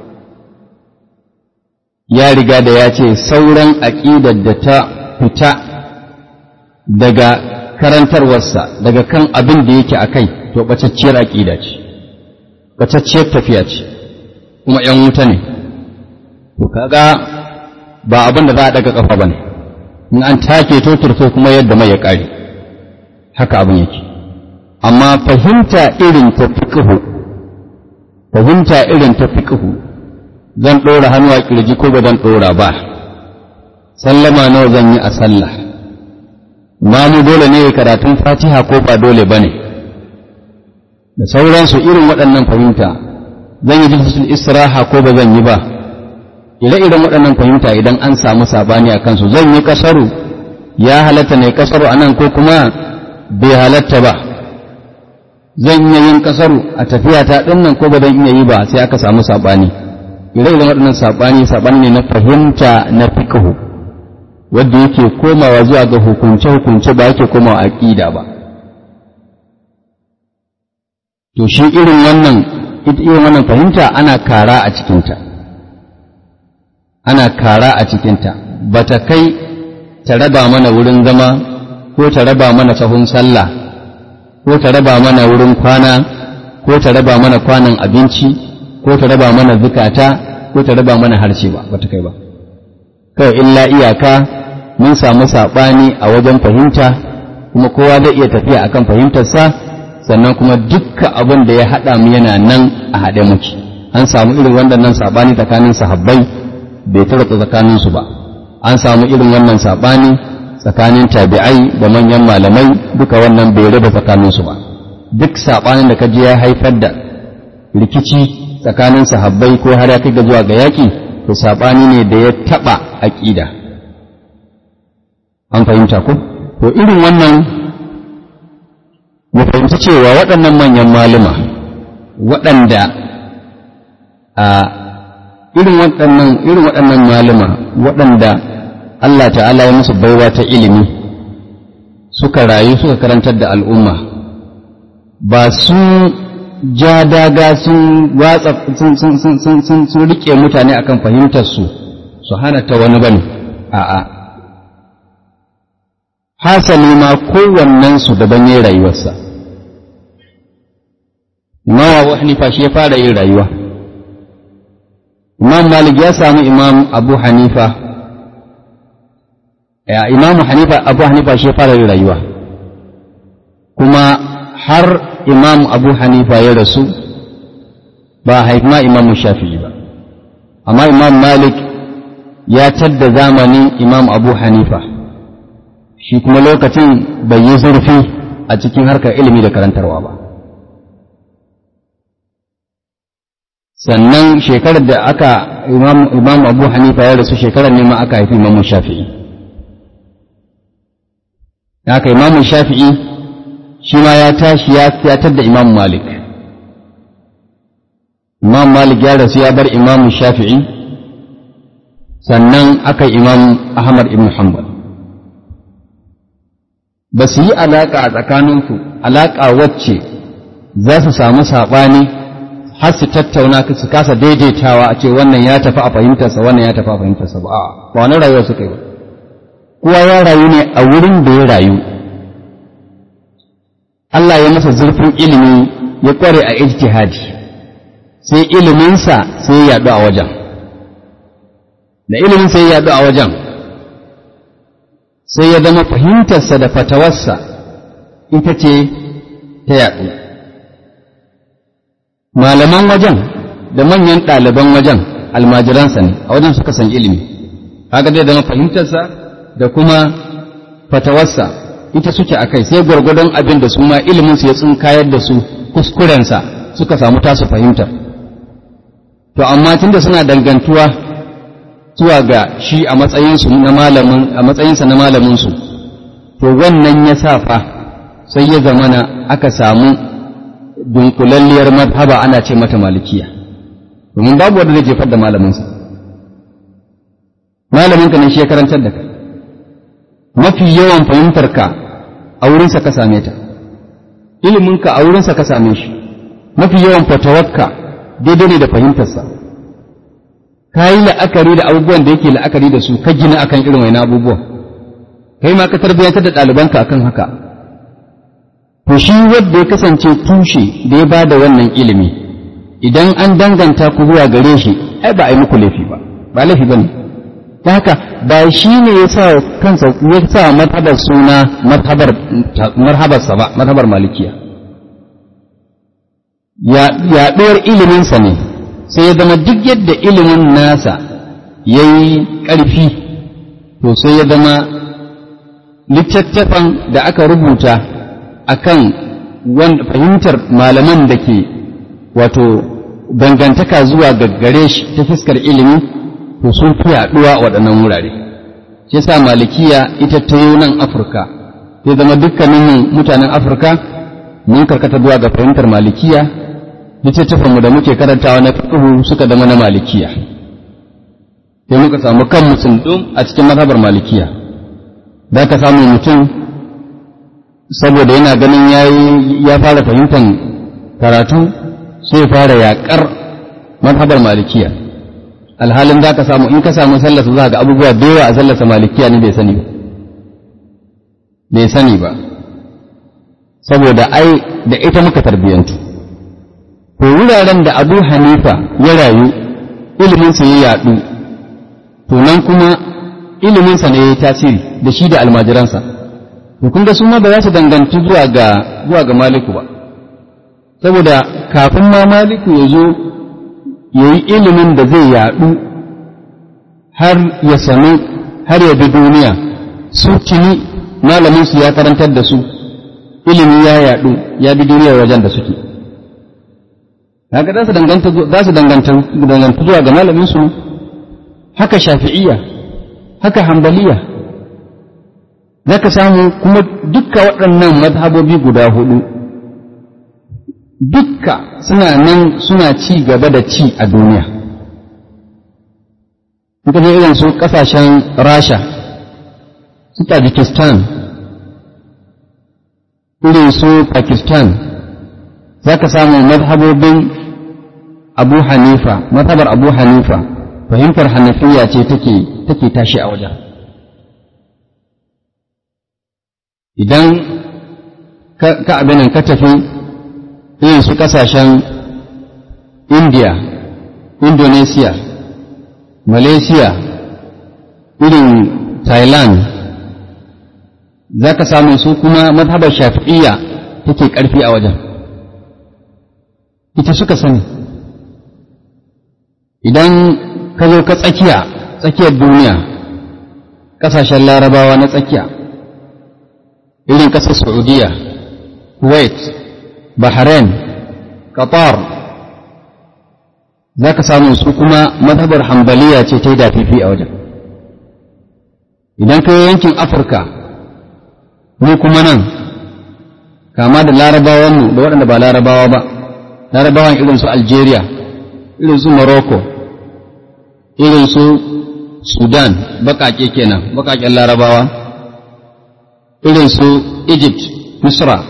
ya riga da ya ce sauran aƙidar da ta fita daga karantarwarsa daga kan abin da yake a kai to ɓacacciyar aƙida ce ɓacacciyar tafiya ce kuma ‘yan wuta ne to kaga ba abin da za a daga ƙafa ba ne in an take to turto kuma yadda mai ya ƙare haka abin yake amma fahimta irin ta fiƙihu fahimta irin ta fiƙihu zan ɗora hannu a ƙirji ko ba zan ɗora ba sallama nawa zan yi a sallah mu dole ne karatun fatiha ko ba dole ba ne da sauransu irin waɗannan fahimta zan yi jinsul istiraha ko ba zan yi ba ire-iren waɗannan fahimta idan an samu sabani a kansu zan yi kasaru ya halatta ne kasaru a nan ko kuma bai halatta ba zan iya yin kasaru a tafiya ta ɗin nan ko ba zan iya yi ba sai aka samu sabani ire-iren waɗannan sabani sabani ne na fahimta na fiqhu wanda yake komawa zuwa ga hukunce-hukunce ba yake komawa aƙida ba. To shi irin wannan, ita irin wannan fahimta ana kara a cikinta, ana kara a cikinta, ba ta kai ta raba mana wurin zama ko ta raba mana sahun sallah ko ta raba mana wurin kwana ko ta raba mana kwanan abinci ko ta raba mana zukata ko ta raba mana harshe ba, ba ta kai ba. Kawai illa iyaka mun samu saɓani a wajen fahimta kuma kowa zai iya tafiya akan fahimtarsa sannan kuma dukka abin da ya haɗa mu yana nan a haɗe muke an samu irin wannan saɓani tsakanin sahabbai bai tarata tsakaninsu ba an samu irin wannan saɓani tsakanin tabi'ai da manyan malamai duka wannan bai raba tsakaninsu ba duk saɓanin da kaji ya haifar da rikici tsakanin sahabbai ko har ya kai ga zuwa ga yaƙi to saɓani ne da ya taɓa aƙida an fahimta ko to irin wannan mu fahimci cewa waɗannan manyan malama waɗanda a irin waɗannan irin waɗannan malama waɗanda Allah ta'ala ya musu baiwa ta ilimi suka rayu suka karantar da al'umma ba sun ja daga sun watsa sun sun sun sun sun rike mutane akan fahimtar su su hana ta wani bane a'a hasali ma kowannensu daban yin rayuwarsa imam abu hanifa shi ya fara yin rayuwa imam malik ya samu imam abu hanifa ya imam hanifa abu hanifa shi ya fara yin rayuwa kuma har imam abu hanifa ya rasu ba haifma imam shafi'i ba amma imam malik ya tadda zamanin imam abu hanifa shi kuma lokacin bai yi zurfi a cikin harkar ilimi da karantarwa ba sannan shekarar da aka imam abu hanifa ya rasu shekarar ne ma aka haifi imam shafi'i haka imam shafi'i shi ma ya tashi ya fiyatar da imam malik imam malik ya rasu ya bar imam shafi'i sannan aka imam ahmad ibn hanbal ba su yi alaƙa a tsakaninku alaƙa wacce za su samu saɓani har su tattauna su kasa daidaitawa a ce wannan ya tafi a fahimtarsa wannan ya tafi a fahimtarsa ba a ba wani rayuwa suka yi ba kowa ya rayu ne a wurin da ya rayu Allah ya masa zurfin ilimi ya kware a ijtihadi sai iliminsa sai ya yaɗu a wajen da ilimin sai ya yaɗu a wajen sai ya zama fahimtarsa da fatawarsa ita ce ta yaɗu malaman wajen da manyan ɗaliban wajen almajiransa ne a wajen suka san ilimi haka zai zama fahimtarsa da kuma fatawarsa ita suke a kai sai gwargwadon abin da su ma iliminsu ya tsinkayar da su kuskurensa suka samu tasu fahimtar to amma tunda suna dangantuwa zuwa ga shi a matsayinsu na malamin a matsayinsa na malaminsu to wannan ya sa fa sai ya zamana aka samu dunkulalliyar madhaba ana ce mata malikiya domin babu wanda zai jefar da malaminsa malaminka ne shi ya karantar da kai mafi yawan fahimtarka a wurinsa ka same ta iliminka a wurinsa ka same shi mafi yawan fatawarka daidai ne da fahimtarsa ka yi la'akari da abubuwan da yake la'akari da su ka gina akan irin wani abubuwan kai ma ka tarbiyyantar da ɗalibanka akan haka to shi wanda ya kasance tushe da ya ba da wannan ilimi idan an danganta ku zuwa gare shi ai ba a yi muku laifi ba ba laifi ba ne ta haka ba shi ne ya sa kansa ya sa marhabar suna marhabarsa ba marhabar malikiya yaɗuwar iliminsa ne sai ya zama duk yadda ilimin nasa ya yi ƙarfi to sai ya zama littattafan da aka rubuta akan fahimtar malaman da ke wato dangantaka zuwa gaggare shi ta fuskar ilimi to sun fi yaɗuwa a waɗannan wurare shi yasa malikiya ita ta yi nan afirka sai zama dukkanin mutanen afirka mun karkata zuwa ga fahimtar malikiya littattafanmu da muke karantawa na fiqhu suka zama na malikiya sai muka samu kan musulun a cikin mazhabar malikiya za ka samu mutum saboda yana ganin ya fara fahimtar karatu sai fara yaƙar mazhabar malikiya alhalin za ka samu in ka samu sallasa za ga abubuwa da yawa a sallasa malikiya ne bai sani ba bai sani ba saboda ai da ita muka tarbiyyantu to wuraren da abu hanifa ya rayu iliminsa ya yaɗu to nan kuma iliminsa ne ya yi tasiri da shi da almajiransa to kun ga su ma ba za su danganci zuwa ga zuwa ga maliku ba saboda kafin ma maliku ya zo ya yi ilimin da zai yaɗu har ya sami har ya bi duniya su tuni malaminsu ya karantar da su ilimi ya yaɗu ya bi duniyar wajen da suke haka za su danganta za su danganta danganta zuwa ga malamin su haka shafi'iyya haka hanbaliya zaka samu kuma dukka waɗannan mazhabobi guda hudu dukka suna nan suna ci gaba da ci a duniya Kuka je irin su ƙasashen rasha su tajikistan irin su pakistan za ka samu mazhabobin abu hanifa mazhabar abu hanifa fahimtar hanafiya ce take take tashi a wajen idan ka abinan ka tafi irin su kasashen india indonesia malaysia irin thailand za ka samu su kuma mazhabar shafi'iyya take ƙarfi a wajen ita suka sani idan ka zo ka tsakiya tsakiyar duniya ƙasashen larabawa na tsakiya irin ƙasar saudiya kuwait bahrain qatar za ka samu su kuma mazhabar hambaliya ce ta yi dafifi a wajen idan ka yi yankin afirka mu kuma nan kama da larabawanmu da waɗanda ba larabawa ba larabawan irin su algeria irin su morocco irin su sudan baƙaƙe kenan baƙaƙen larabawa irin su egypt misra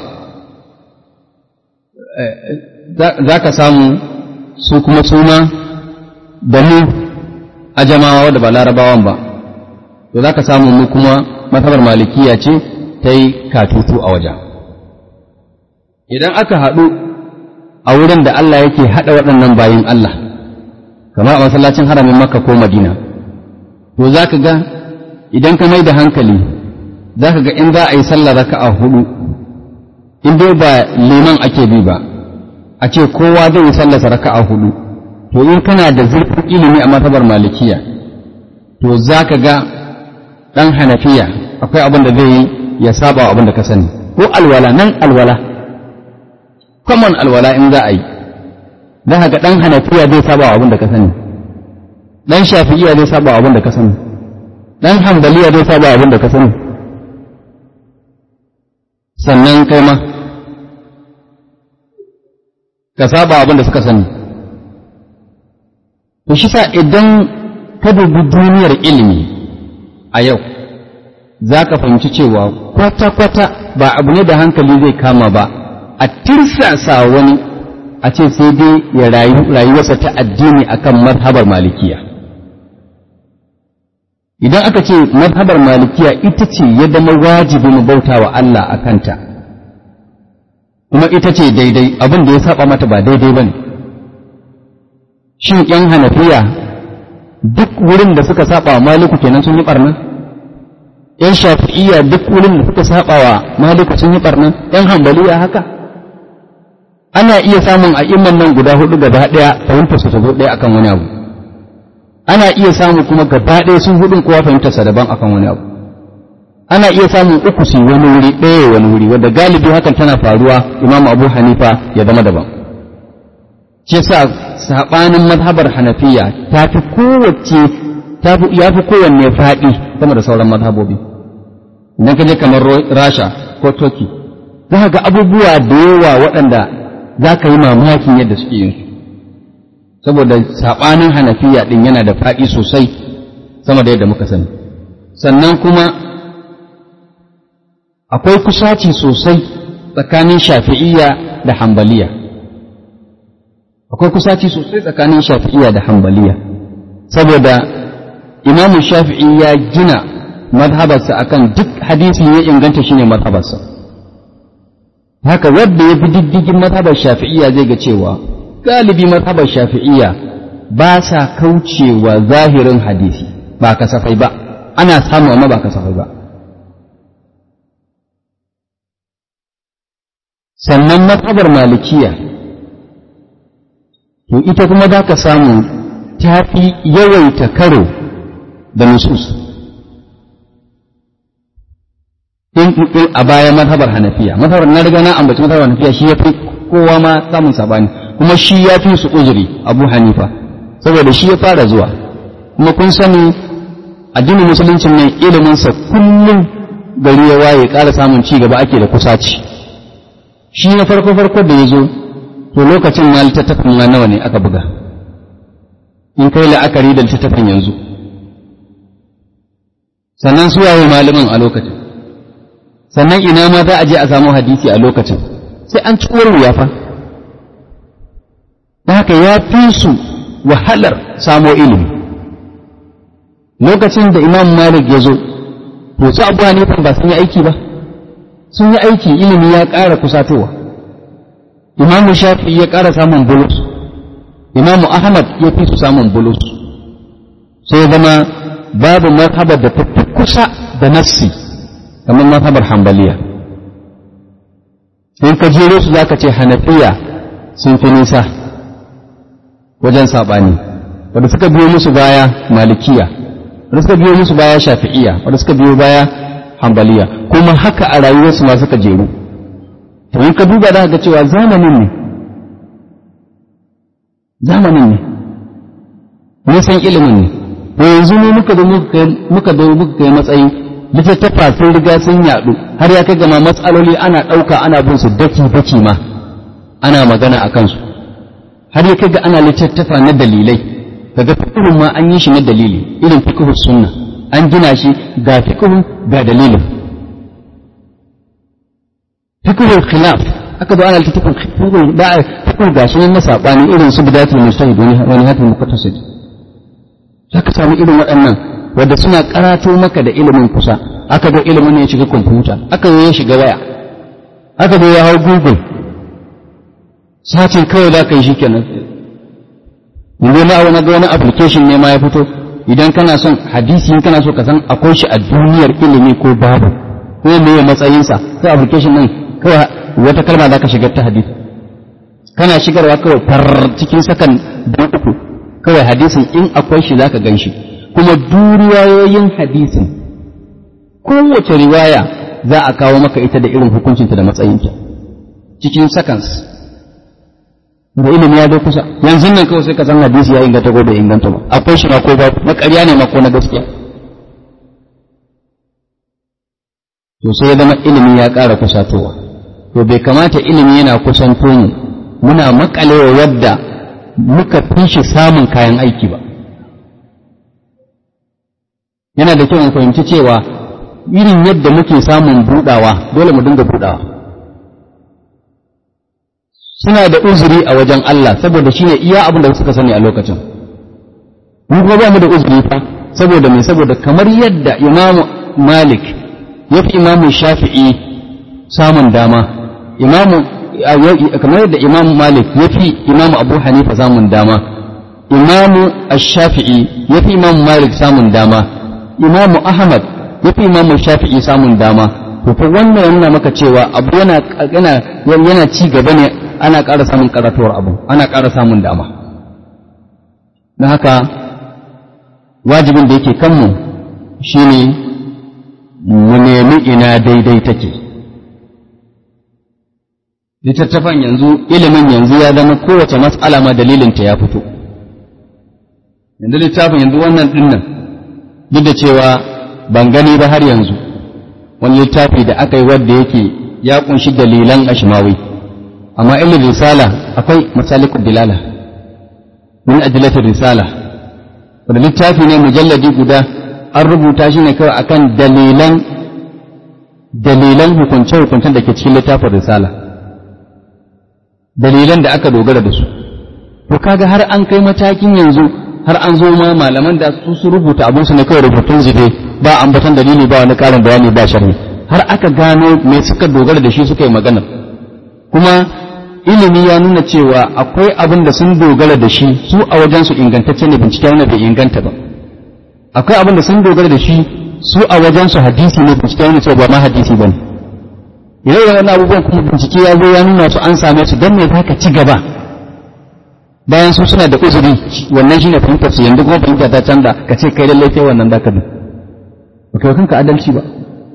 za ka samu su kuma suna da mu a jamawa da ba larabawan ba to za ka samu mu kuma matabar malikiya ce ta yi katutu a wajen idan aka haɗu a wurin da Allah yake haɗa waɗannan bayin Allah kamar a masallacin haramin makka ko madina to za ka ga idan ka mai da hankali za ka ga in za a yi sallar raka'a hudu in dai ba liman ake bi ba a ce kowa zai yi sallarsa raka'a hudu to in kana da zurfin ilimi a matabar malikiya to za ka ga ɗan hanafiya akwai abin da zai yi ya saba wa abin da ka sani ko alwala nan alwala common alwala in za a yi za ka ga ɗan hanafiya zai saba wa abin da ka sani ɗan shafi'iya zai saba wa abin da ka sani ɗan hambaliya zai saba wa abin da ka sani sannan kai ma ka saba abin da suka sani to shi sa idan ka dubi duniyar ilimi a yau za ka fahimci cewa kwata-kwata ba abu ne da hankali zai kama ba a tirsasa wani a ce sai dai ya rayuwarsa ta addini akan mazhabar malikiya idan aka ce mazhabar malikiya ita ce ya zama wajibi mu bauta wa Allah a kanta kuma ita ce daidai abin da ya saba mata ba daidai ba ne shin ‘yan hanafiya duk wurin da suka saba wa maliku kenan sun yi barna ‘yan shafi'iyya duk wurin da suka saba wa maliku sun yi barna ‘yan hambaliya haka ana iya samun a imman nan guda hudu gaba ɗaya fahimtar su ta zo ɗaya akan wani abu ana iya samu kuma gaba ɗaya sun hudun kowa fahimtar sa daban akan wani abu ana iya samun uku su wani wuri ɗaya wani wuri wanda galibi hakan tana faruwa imam abu hanifa ya zama daban shi yasa sabanin mazhabar hanafiya ta fi kowace ya fi kowanne faɗi sama da sauran mazhabobi idan ka je kamar rasha ko turkey za ga abubuwa da yawa waɗanda za ka yi mamakin yadda suke yin su saboda saɓanin hanafiya ɗin yana da faɗi sosai sama da yadda muka sani sannan kuma akwai kusaci sosai tsakanin shafi'iyya da hambaliya akwai kusaci sosai tsakanin shafi'iyya da hambaliya saboda imamu shafi'i ya gina madhabarsa akan duk hadisi ya inganta shine madhabarsa haka wadda ya bi diddigin madhabar shafi'iyya zai ga cewa galibi mazhabar shafi'iyya ba sa kaucewa zahirin hadisi ba kasafai ba ana samu amma ba kasafai ba sannan mazhabar malikiya to ita kuma za ka samu ta fi yawaita karo da nusus a baya mazhabar hanafiya mazhabar na riga na ambaci mazhabar hanafiya shi ya fi kowa ma samun sabani kuma shi ya fi su uzuri abu hanifa saboda shi ya fara zuwa kuma kun sani addinin musuluncin nan iliminsa kullum gari ya waye ƙara samun ci gaba ake da kusaci shi na farko farko da ya zo to lokacin ma littattafin ma nawa ne aka buga in kai la'akari da littattafin yanzu sannan su waye malamin a lokacin sannan ina ma za a je a samu hadisi a lokacin sai an ci wuya fa da haka ya fi su wahalar samo ilimi lokacin da imam malik ya zo to su abu hanifan ba sun yi aiki ba sun yi aiki ilimi ya ƙara kusatowa imamu shafi ya ƙara samun bulus imamu ahmad ya fi su samun bulus sai zama babu mazhabar da ta fi kusa da nassi kamar mazhabar hambaliya in ka jero su za ka ce hanafiya sun fi nisa wajen saɓani wadda suka biyo musu baya malikiya wadda suka biyo musu baya shafi'iya wadda suka biyo baya hambaliya kuma haka a rayuwarsu ma suka jeru to in ka duba za ga cewa zamanin ne zamanin ne mun san ilimin ne to yanzu ne muka zo muka zo muka kai matsayi littattafa sun riga sun yaɗu har ya kai gama matsaloli ana ɗauka ana bin su daki daki ma ana magana a kansu har ya kai ga ana littattafa na dalilai kaga fiqhun ma an yi shi na dalili irin fiqhu sunna an gina shi ga fiqhu ga dalilin fiqhu khilaf aka zo ana littattafan fiqhu da fiqhu gashi nan na sabani irin su bidatul mujtahid wani hatul muqtasid zaka samu irin waɗannan wadda suna karato maka da ilimin kusa aka zo ilimin ne ya shiga kwamfuta aka zo ya shiga waya aka zo ya hau google satin kawai za ka yi shi kenan yanzu ma wani ga wani application ne ma ya fito idan kana son hadisi in kana so ka san akwai shi a duniyar ilimi ko babu ko me ya matsayinsa sai application din kawai wata kalma za ka shigar ta hadisi kana shigarwa kawai far cikin sakan don uku kawai hadisin in akwai shi za ka gan shi kuma duriwayoyin hadisin kowace riwaya za a kawo maka ita da irin hukuncinta da matsayinta cikin seconds da ilimi ya zo kusa yanzu nan kawai sai ka san hadisi ya inganta ko bai inganta ba akwai shi ma ko ba na ƙarya ne ma ko na gaskiya to sai ya zama ilimi ya ƙara kusatowa to bai kamata ilimi yana kusanto mu muna makalewa wadda muka fi shi samun kayan aiki ba yana da kyau mu fahimci cewa irin yadda muke samun budawa dole mu dinga budawa suna da uzuri a wajen Allah saboda shine iya abin da suka sani a lokacin mu kuma ba mu da uzuri fa saboda me saboda kamar yadda Imam Malik ya fi Imam Shafi'i samun dama Imam kamar yadda Imam Malik ya fi Imam Abu Hanifa samun dama Imam Ash-Shafi'i ya fi Imam Malik samun dama Imam Ahmad ya fi Imam Shafi'i samun dama to fa wannan yana maka cewa abu yana yana yana ci gaba ne ana ƙara samun karatuwar abu ana ƙara samun dama don haka wajibin da yake kanmu shine mu nemi ina daidai take littattafan yanzu ilimin yanzu ya zama kowace mas'ala ma dalilinta ya fito yanzu littafin yanzu wannan dinnan duk da cewa ban gani ba har yanzu wani littafi da aka yi wadda yake ya kunshi dalilan ashmawi amma ilmin risala akwai masalikul dilala min adilatul risala wanda littafi ne mujalladi guda an rubuta shi ne kawai akan dalilan dalilan hukunce-hukuncen da ke cikin littafin risala dalilan da aka dogara da su to kaga har an kai matakin yanzu har an zo ma malaman da su su rubuta abin su ne kawai rubutun zube ba ambatan dalili ba wani karin bayani ba sharhi har aka gano me suka dogara da shi suka yi magana kuma ilimi ya nuna cewa akwai abin da sun dogara da shi su a wajen su ingantacce ne bincike wanda bai inganta ba akwai abin da sun dogara da shi su a wajen su hadisi ne bincike wanda cewa ba ma hadisi bane idan wannan abubuwan kuma bincike ya zo ya nuna su an same su don me za ka ci gaba bayan su suna da uzuri wannan shine fahimtar su yanzu kuma fahimta ta canza ka ce kai lallai kai wannan zaka bi ba kai kanka adalci ba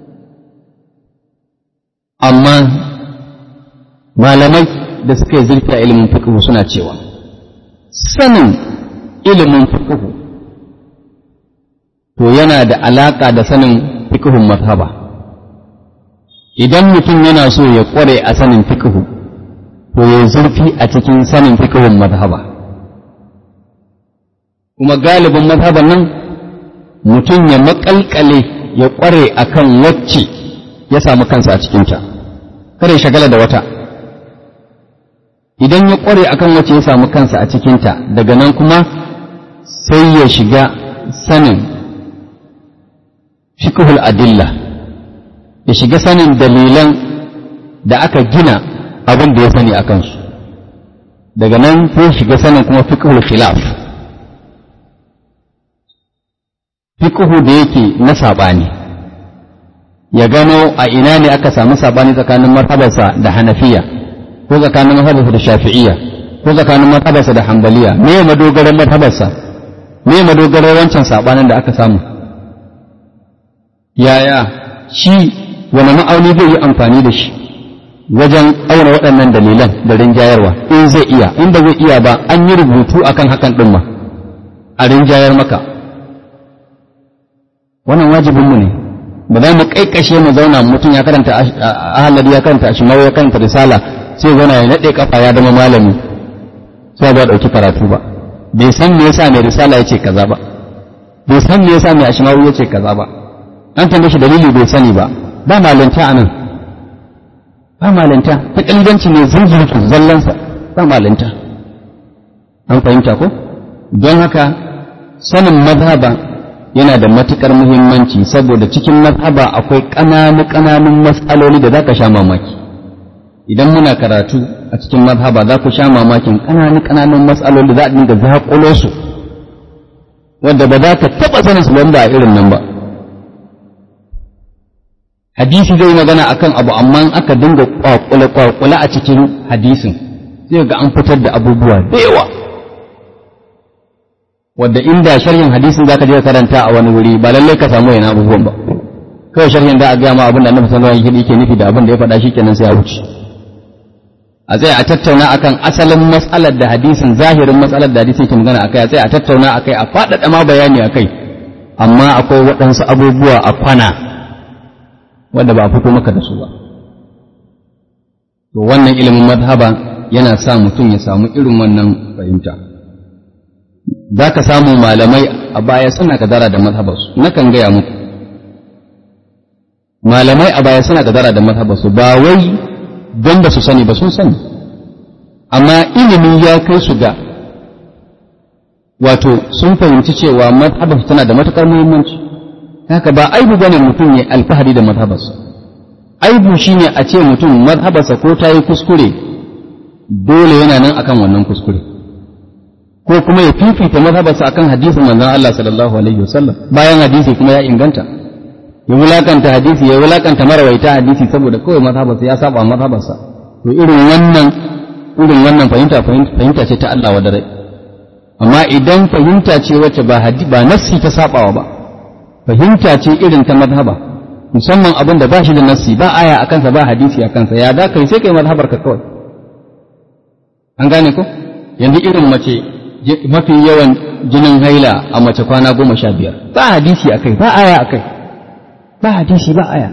amma malamai da suka yi zurfi a ilimin fiqh suna cewa sanin ilimin fiqh to yana da alaka da sanin fiqhun mazhaba idan mutum yana so ya kware a sanin fiqh to ya zurfi a cikin sanin fiqhun mazhaba kuma galibin mazhaban nan mutum ya makalkale ya kware akan wacce ya samu kansa a cikinta kada ya shagala da wata idan ya kware akan wacce ya samu kansa a cikinta daga nan kuma sai ya shiga sanin fiqhul adilla ya shiga sanin dalilan da aka gina abin da ya sani a kansu daga nan sai shiga sanin kuma fiqhul khilaf fiqhu da yake na sabani ya gano a ina ne aka samu sabani tsakanin martabarsa da hanafiya ko tsakanin martabarsa da shafi'iyya ko tsakanin martabarsa da hanbaliya me madogaran martabarsa me madogaran wancan sabanin da aka samu yaya shi wani ma'auni zai yi amfani da shi wajen auna waɗannan dalilan da rinjayarwa in zai iya in ba zai iya ba an yi rubutu akan hakan ɗin ma a rinjayar maka wannan wajibinmu ne ba za mu kaikashe mu zauna mutum ya karanta ahalari ya karanta ashimau ya karanta risala sai zauna ya naɗe kafa ya zama malami sai ba ɗauki karatu ba bai san me yasa mai risala ya ce kaza ba bai san me yasa mai ashimau ya ce kaza ba an tambaye shi dalili bai sani ba ba malanta a nan ba malanta ta ƙalibanci ne zunzurtu zallansa ba malanta an fahimta ko don haka sanin mazhaba yana da matukar muhimmanci saboda cikin mazhaba akwai ƙananu ƙananun matsaloli da za ka sha mamaki idan muna karatu a cikin mazhaba za ku sha mamakin ƙananu ƙananun matsaloli da za a dinga zaƙulo su wadda ba za ka taɓa sanin su ba a irin nan ba hadisi zai magana akan abu amma aka dinga kwakule kwakule a cikin hadisin sai ga an fitar da abubuwa da yawa wadda inda sharhin hadisin zaka je karanta a wani wuri ba lallai ka samu yana abubuwan ba kawai sharhin da a gaya ma abin da annabi sallallahu alaihi wasallam yake nufi da abin da ya faɗa shikenan sai ya wuce a tsaya a tattauna akan asalin matsalar da hadisin zahirin matsalar da hadisin ke magana akai a tsaya a tattauna akai a faɗaɗa ma bayani akai amma akwai waɗansu abubuwa a kwana wanda ba a fito maka da su ba to wannan ilimin mazhaba yana sa mutum ya samu irin wannan fahimta za ka samu malamai a baya suna kadara da mazhabarsu nakan gaya muku malamai a baya suna kadara da mazhabarsu ba wai don ba su sani ba sun sani amma ilimi ya kai su ga wato sun fahimci cewa mazhabar tana da matukar muhimmanci haka ba aibu bane mutum ya alfahari da mazhabarsa aibu shine a ce mutum mazhabarsa ko ta yi kuskure dole yana nan akan wannan kuskure ko kuma ya fifita mazhabarsa akan hadisin manzon Allah sallallahu alaihi wasallam bayan hadisi kuma ya inganta ya wulakanta hadisi ya wulakanta marawaita hadisi saboda kawai mazhabarsa ya saba mazhabarsa to irin wannan irin wannan fahimta fahimta ce ta Allah wa dare amma idan fahimta ce wacce ba hadisi ba nassi ta sabawa ba fahimta ce irin ta mazhaba musamman abin da ba shi da nassi ba aya a kansa ba hadisi a kansa ya da kai sai kai mazhabar ka kawai an gane ko yanzu irin mace mafi yawan jinin haila a mace kwana goma sha biyar ba hadisi a kai ba aya a kai ba hadisi ba aya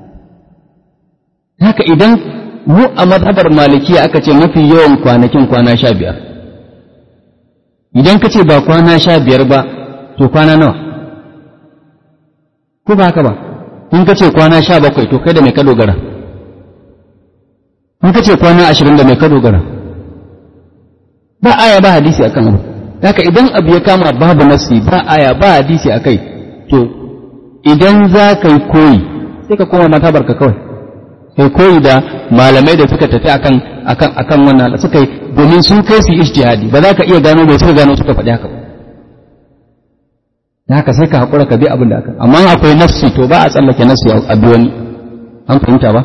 haka idan mu a mazhabar malikiya aka ce mafi yawan kwanakin kwana sha biyar idan ka ce ba kwana sha biyar ba to kwana nawa ko ba haka ba in ka ce kwana sha bakwai to kai da mai ka dogara in ka ce kwana ashirin da mai ka dogara ba aya ba hadisi akan abu haka idan abu ya kama babu nasi ba aya ba hadisi a kai to idan za ka yi koyi sai ka koma matabar ka kawai kai koyi da malamai da suka tafi akan akan akan wannan suka yi domin sun kai su ijtihadi ba za ka iya gano bai suka gano suka faɗi haka ba da haka sai ka haƙura ka bi abin da aka amma akwai nafsi to ba a tsallake nafsi a bi wani an fahimta ba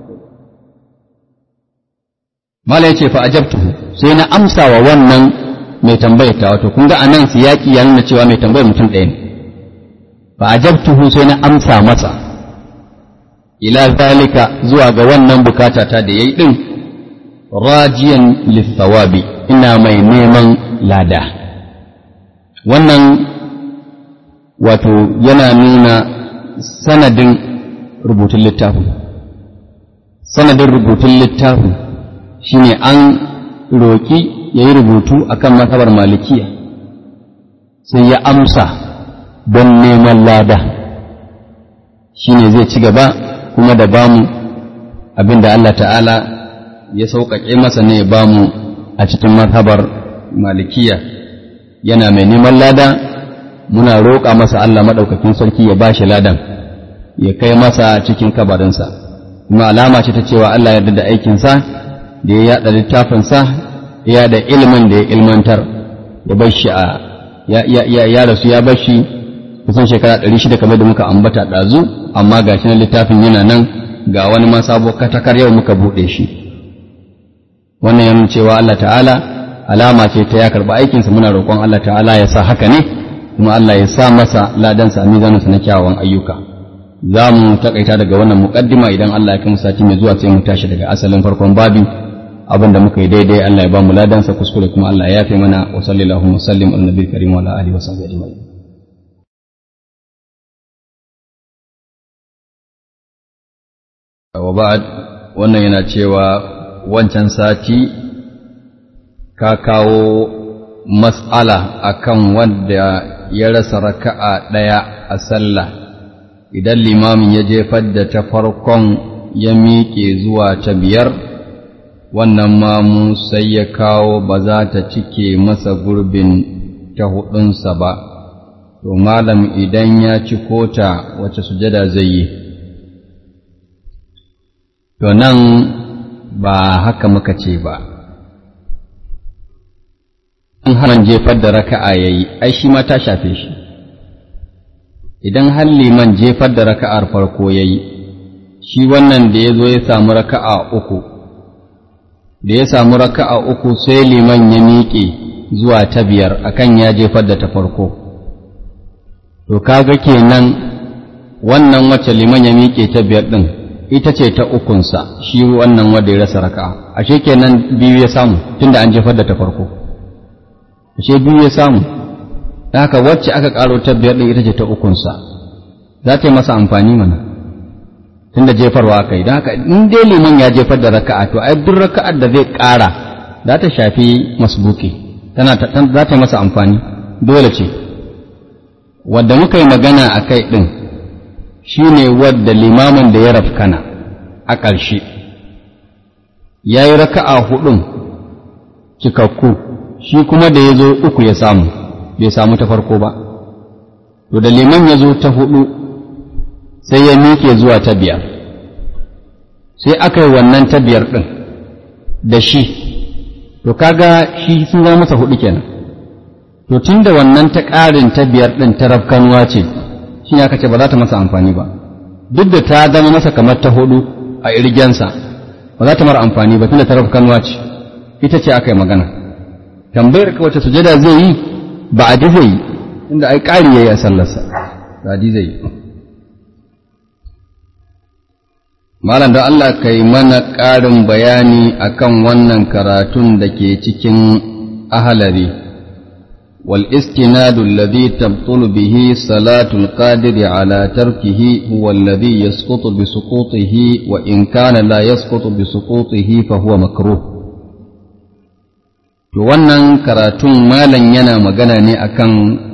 mala ya ce fa ajabtuhu sai na amsa wa wannan mai tambayar ta wato kun ga anan siyaki ya nuna cewa mai tambayar mutum ɗaya ne fa ajabtuhu sai na amsa masa ila zalika zuwa ga wannan bukata ta da yayi din rajiyan lithawabi ina mai neman lada wannan wato yana nuna sanadin rubutun littafin sanadin rubutun littafin shine an roƙi ya yi rubutu akan matsabar malikiya sai ya amsa don neman lada shine zai ci gaba kuma da bamu abinda Allah ta'ala ya sauƙaƙe masa ne ya bamu a cikin mazhabar malikiya yana mai neman lada muna roƙa masa Allah maɗaukakin sarki ya bashi ladan ya kai masa cikin kabarinsa kuma alama ce ta cewa Allah ya da aikinsa da ya yaɗa littafinsa ya da ilimin da ya ilmantar ya bar shi a ya rasu ya bar shi kusan shekara ɗari shida kamar da muka ambata ɗazu amma ga shi na littafin yana nan ga wani ma sabo katakar yau muka buɗe shi wannan yana cewa Allah ta'ala alama ce ta ya karɓi aikinsa muna roƙon Allah ta'ala ya sa haka ne kuma Allah ya sa masa ladansa a mizaninsa na kyawawan ayyuka za mu takaita daga wannan muƙaddima idan Allah ya kai sati mai zuwa sai mu tashi daga asalin farkon babi abin da muka yi daidai Allah ya ba mu ladansa kuskure kuma Allah ya yafe mana wa sallallahu wa sallim ala nabiyil karim wa ala alihi wa sahbihi ajma'in wa ba'd wannan yana cewa wancan sati ka kawo mas'ala akan wanda ya rasa raka'a ɗaya a sallah idan limamin ya jefar da ta farkon ya miƙe zuwa ta biyar wannan mamu sai ya kawo ba za ta cike masa gurbin ta hudunsa ba to malam idan ya ci kota wace sujada zai yi to nan ba haka muka ce ba in haman jefar da raka'a ya yi ai shi ma ta shafe shi idan har liman jefar da raka'ar farko ya yi shi wannan da ya zo ya samu raka'a uku da ya samu raka'a uku sai liman ya miƙe zuwa ta biyar akan ya jefar da ta farko to kaga kenan wannan wacce liman ya miƙe ta biyar ɗin ita ce ta ukunsa shi wannan wanda ya rasa raka'a ashe kenan biyu ya samu tunda an jefar da ta farko ashe biyu ya samu da haka wacce aka ƙaro ta biyar ɗin ita ce ta ukunsa za ta yi masa amfani mana tunda jefarwa aka yi don haka in dai liman ya jefar da raka'a to ai duk raka'ar da zai ƙara za ta shafi masbuki tana za ta yi masa amfani dole ce wadda muka yi magana a kai ɗin shi ne wadda limamin da ya rafkana a ƙarshe ya yi raka'a hudun cikakku shi kuma da ya zo uku ya samu bai samu ta farko ba to da liman ya zo ta hudu sai ya miƙe zuwa ta biyar sai aka yi wannan ta biyar ɗin da shi to kaga shi sun zama masa hudu kenan to tun da wannan ta ƙarin ta biyar ɗin ta rafkanuwa ce shi ne aka ce ba za ta masa amfani ba duk da ta zama masa kamar ta hudu a irgensa ba za ta mara amfani ba tun da ta rafkanuwa ce ita ce aka yi magana tambayar ka wace sujada zai yi ba a zai yi inda ai ƙari ya yi a sallarsa ba a zai yi Malam da Allah ka yi mana ƙarin bayani akan wannan karatun da ke cikin ahalari, wal istinadu alladhi tabtulu bihi salatul qadiri ala tarkihi huwa alladhi yasqutu bi suqutihi wa in kana la yasqutu bi suqutihi fa huwa makruh. To wannan karatun malam yana magana ne akan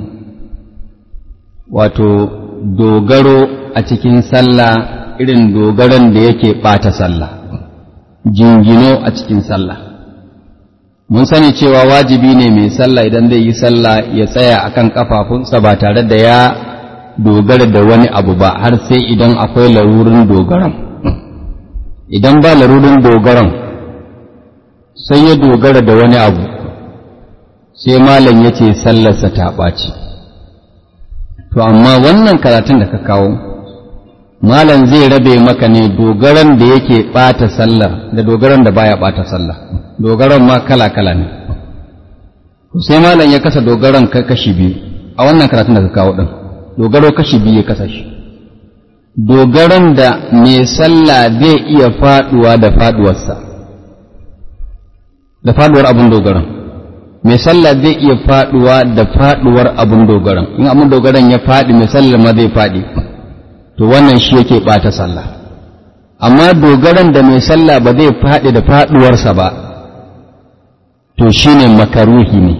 wato dogaro a cikin sallah irin dogaron da yake ɓata sallah jingino a cikin sallah mun sani cewa wajibi ne mai sallah idan zai yi sallah ya tsaya akan kafafunsa ba tare da ya dogara da wani abu ba har sai idan akwai larurin dogaron idan ba larurin dogaron sai ya dogara da wani abu sai malam ya ce sallarsa ta ɓaci to amma wannan karatun da ka kawo malam zai rabe maka ne dogaran da yake ɓata sallar da dogaran da baya ɓata sallah dogaran ma kala-kala ne sai malam ya kasa dogaran kashi biyu a wannan karatun da ka kawo ɗin dogaro kashi biyu ya kasa shi dogaran da mai sallah zai iya faɗuwa da faɗuwarsa da faɗuwar abin dogaran mai sallah zai iya faɗuwa da faɗuwar abin dogaran in abin dogaran ya faɗi mai sallar ma zai faɗi to wannan shi yake ɓata sallah amma dogaran da mai sallah ba zai faɗi da faɗuwarsa ba to shine makaruhi ne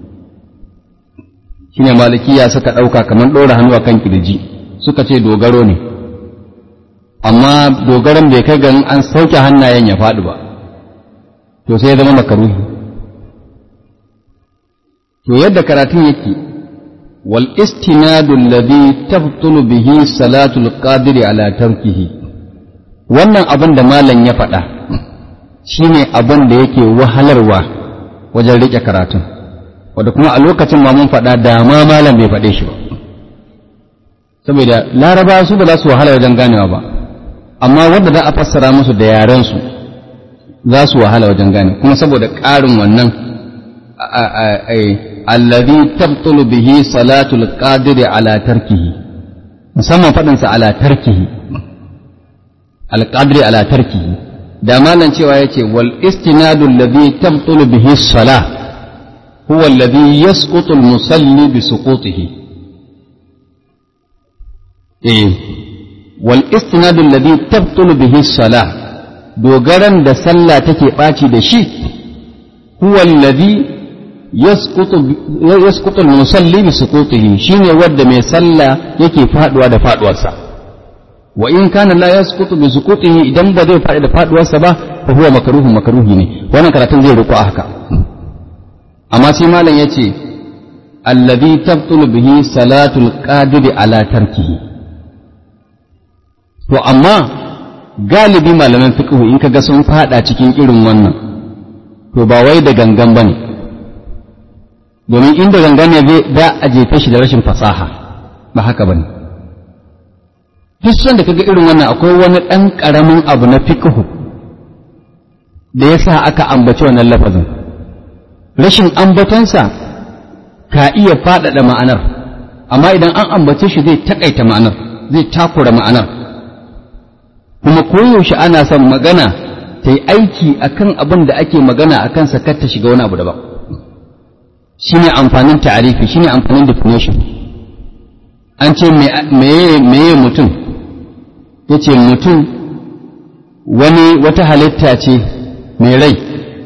shine malikiya suka ɗauka kamar ɗora hannu a kan kirji suka ce dogaro ne amma dogaran bai kai ganin an sauke hannayen ya faɗi ba to sai ya zama makaruhi to yadda karatun yake والاستناد الذي تبطل به صلاة القادر على تركه wannan abin da malam ya faɗa shine abin da yake wahalarwa wajen riƙe karatun wadda kuma a lokacin ma mun faɗa da ma malam bai faɗe shi ba saboda laraba su ba za su wahala wajen ganewa ba amma wanda za a fassara musu da yarensu za su wahala wajen gane kuma saboda ƙarin wannan الذي تبطل به صلاة القادر على تركه musamman faɗinsa ala tarkihi alƙadiri ala tarkihi da malan cewa yace wal istinadu alladhi tabtulu bihi salah huwa alladhi yasqutu al-musalli bi suqutihi eh wal istinadu alladhi tabtulu bihi salah dogaran da sallah take ɓaci da shi huwa alladhi yasqutu al-musalli bi suqutihi shine wanda mai sallah yake faduwa da faduwarsa wa in kana la yasqutu bi suqutihi idan ba zai fadi da faduwarsa ba fa huwa makruhu makruhi ne wannan karatun zai riko haka amma sai malam yace alladhi tabtulu bihi salatul qadiri ala tarkihi to amma galibi malaman fiqhu in kaga sun fada cikin irin wannan to ba wai da gangan bane domin inda gangan ne zai da a jefe shi da rashin fasaha ba haka bane duk san da kaga irin wannan akwai wani dan karamin abu na fiqhu da yasa aka ambaci wannan lafazin rashin ambatonsa ka iya faɗaɗa ma'anar amma idan an ambace shi zai takaita ma'anar zai takura ma'anar kuma koyaushe ana son magana ta yi aiki a kan abin da ake magana a kansa kar ta shiga wani abu daban shi ne amfanin ta'arifi shi ne amfanin definition an ce meye mutum ya ce mutum wani wata halitta ce mai rai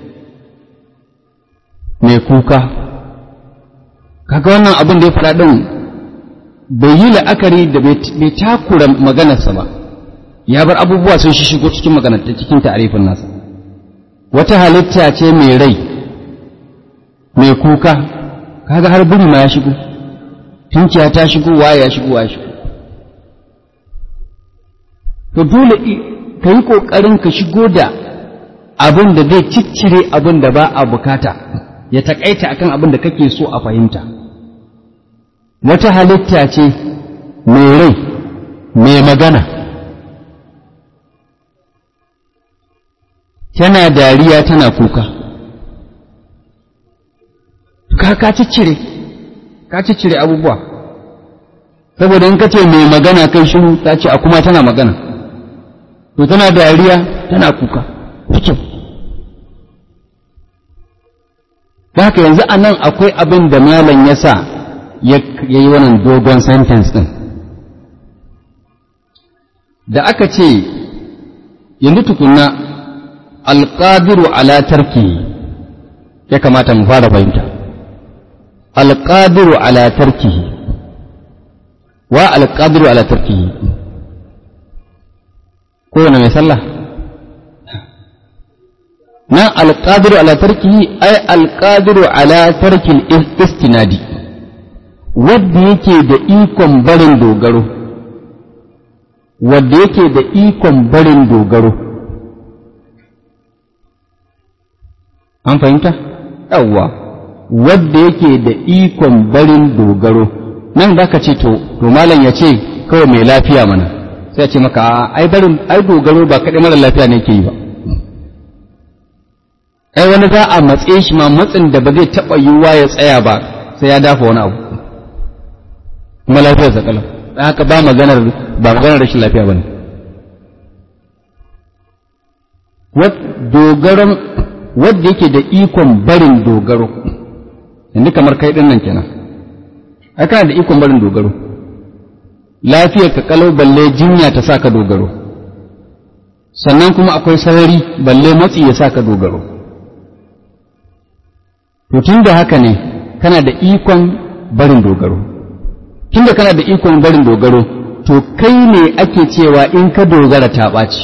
mai kuka kaga wannan abin da ya faɗa ɗin bai yi la'akari da bai takura maganarsa ba ya bar abubuwa sun shi shigo cikin maganar cikin ta'arifin nasa wata halitta ce mai rai mai kuka kaga har buri ma ya shigo tunkiya ta shigo waye ya shigo waye shigo to dole ka yi ƙoƙarin ka shigo da abin da zai ciccire abin da ba a bukata ya taƙaita akan abin da kake so a fahimta wata halitta ce mai rai mai magana tana dariya tana kuka ka ka ciccire ka ciccire abubuwa saboda in ka ce mai magana kai shiru ta ce a kuma tana magana to tana dariya tana kuka cikin da haka yanzu a nan akwai abin da malam ya sa ya yi wannan dogon sentence ɗin da aka ce yanzu tukunna alƙadiru ala tarki ya kamata mu fara fahimta alƙadiru ala tarki wa alƙadiru ala tarki kowane mai sallah nan alƙadiru ala tarki ai alƙadiru ala tarkin istinadi wadda yake da ikon barin dogaro wadda yake da ikon barin dogaro an fahimta yawwa wadda yake da ikon barin dogaro nan da ka ce to to malam ya ce kawai mai lafiya mana sai ya ce maka ai barin ai dogaro ba kaɗai mara lafiya ne ke yi ba ai wani za a matse shi ma matsin da ba zai taɓa yiwuwa ya tsaya ba sai ya dafa wani abu kuma lafiyar sa kalau dan haka ba maganar ba maganar rashin lafiya bane dogaron wadda yake da ikon barin dogaro yanzu kamar kai din nan kenan ai kana da ikon barin dogaro lafiyar ka kalau balle jinya ta saka dogaro sannan kuma akwai sarari balle matsi ya saka dogaro to tun da haka ne kana da ikon barin dogaro tun da kana da ikon barin dogaro to kai ne ake cewa in ka dogara ta ɓaci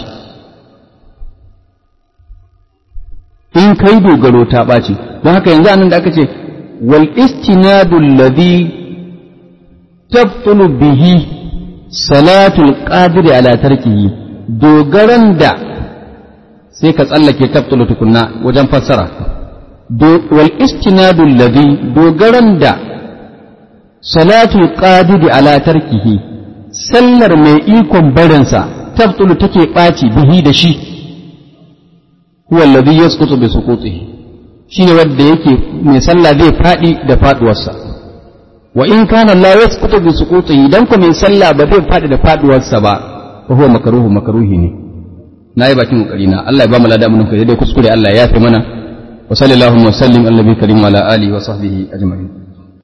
in kai dogaro ta ɓaci don haka yanzu anan da aka ce wal istinadu alladhi tabtulu bihi salatul qadiri ala tarkihi dogaran da sai ka tsallake tabtulu tukunna wajen fassara wal istinadu alladhi dogaran da salatul qadiri ala tarkihi sallar mai ikon barinsa tabtulu take ɓaci bihi da shi huwa alladhi yasqutu bi suqutihi shine wanda yake mai sallah zai fadi da faduwarsa wa in kana la yasqutu bi suqutihi dan ko mai sallah ba zai fadi da faduwarsa ba fa huwa makruhu makruhi ne na yi bakin kokari na Allah ya ba mu lada mun kai dai kuskure Allah ya yafe mana wa sallallahu wa sallim ala nabiyyi karim wa ala alihi wa sahbihi ajma'in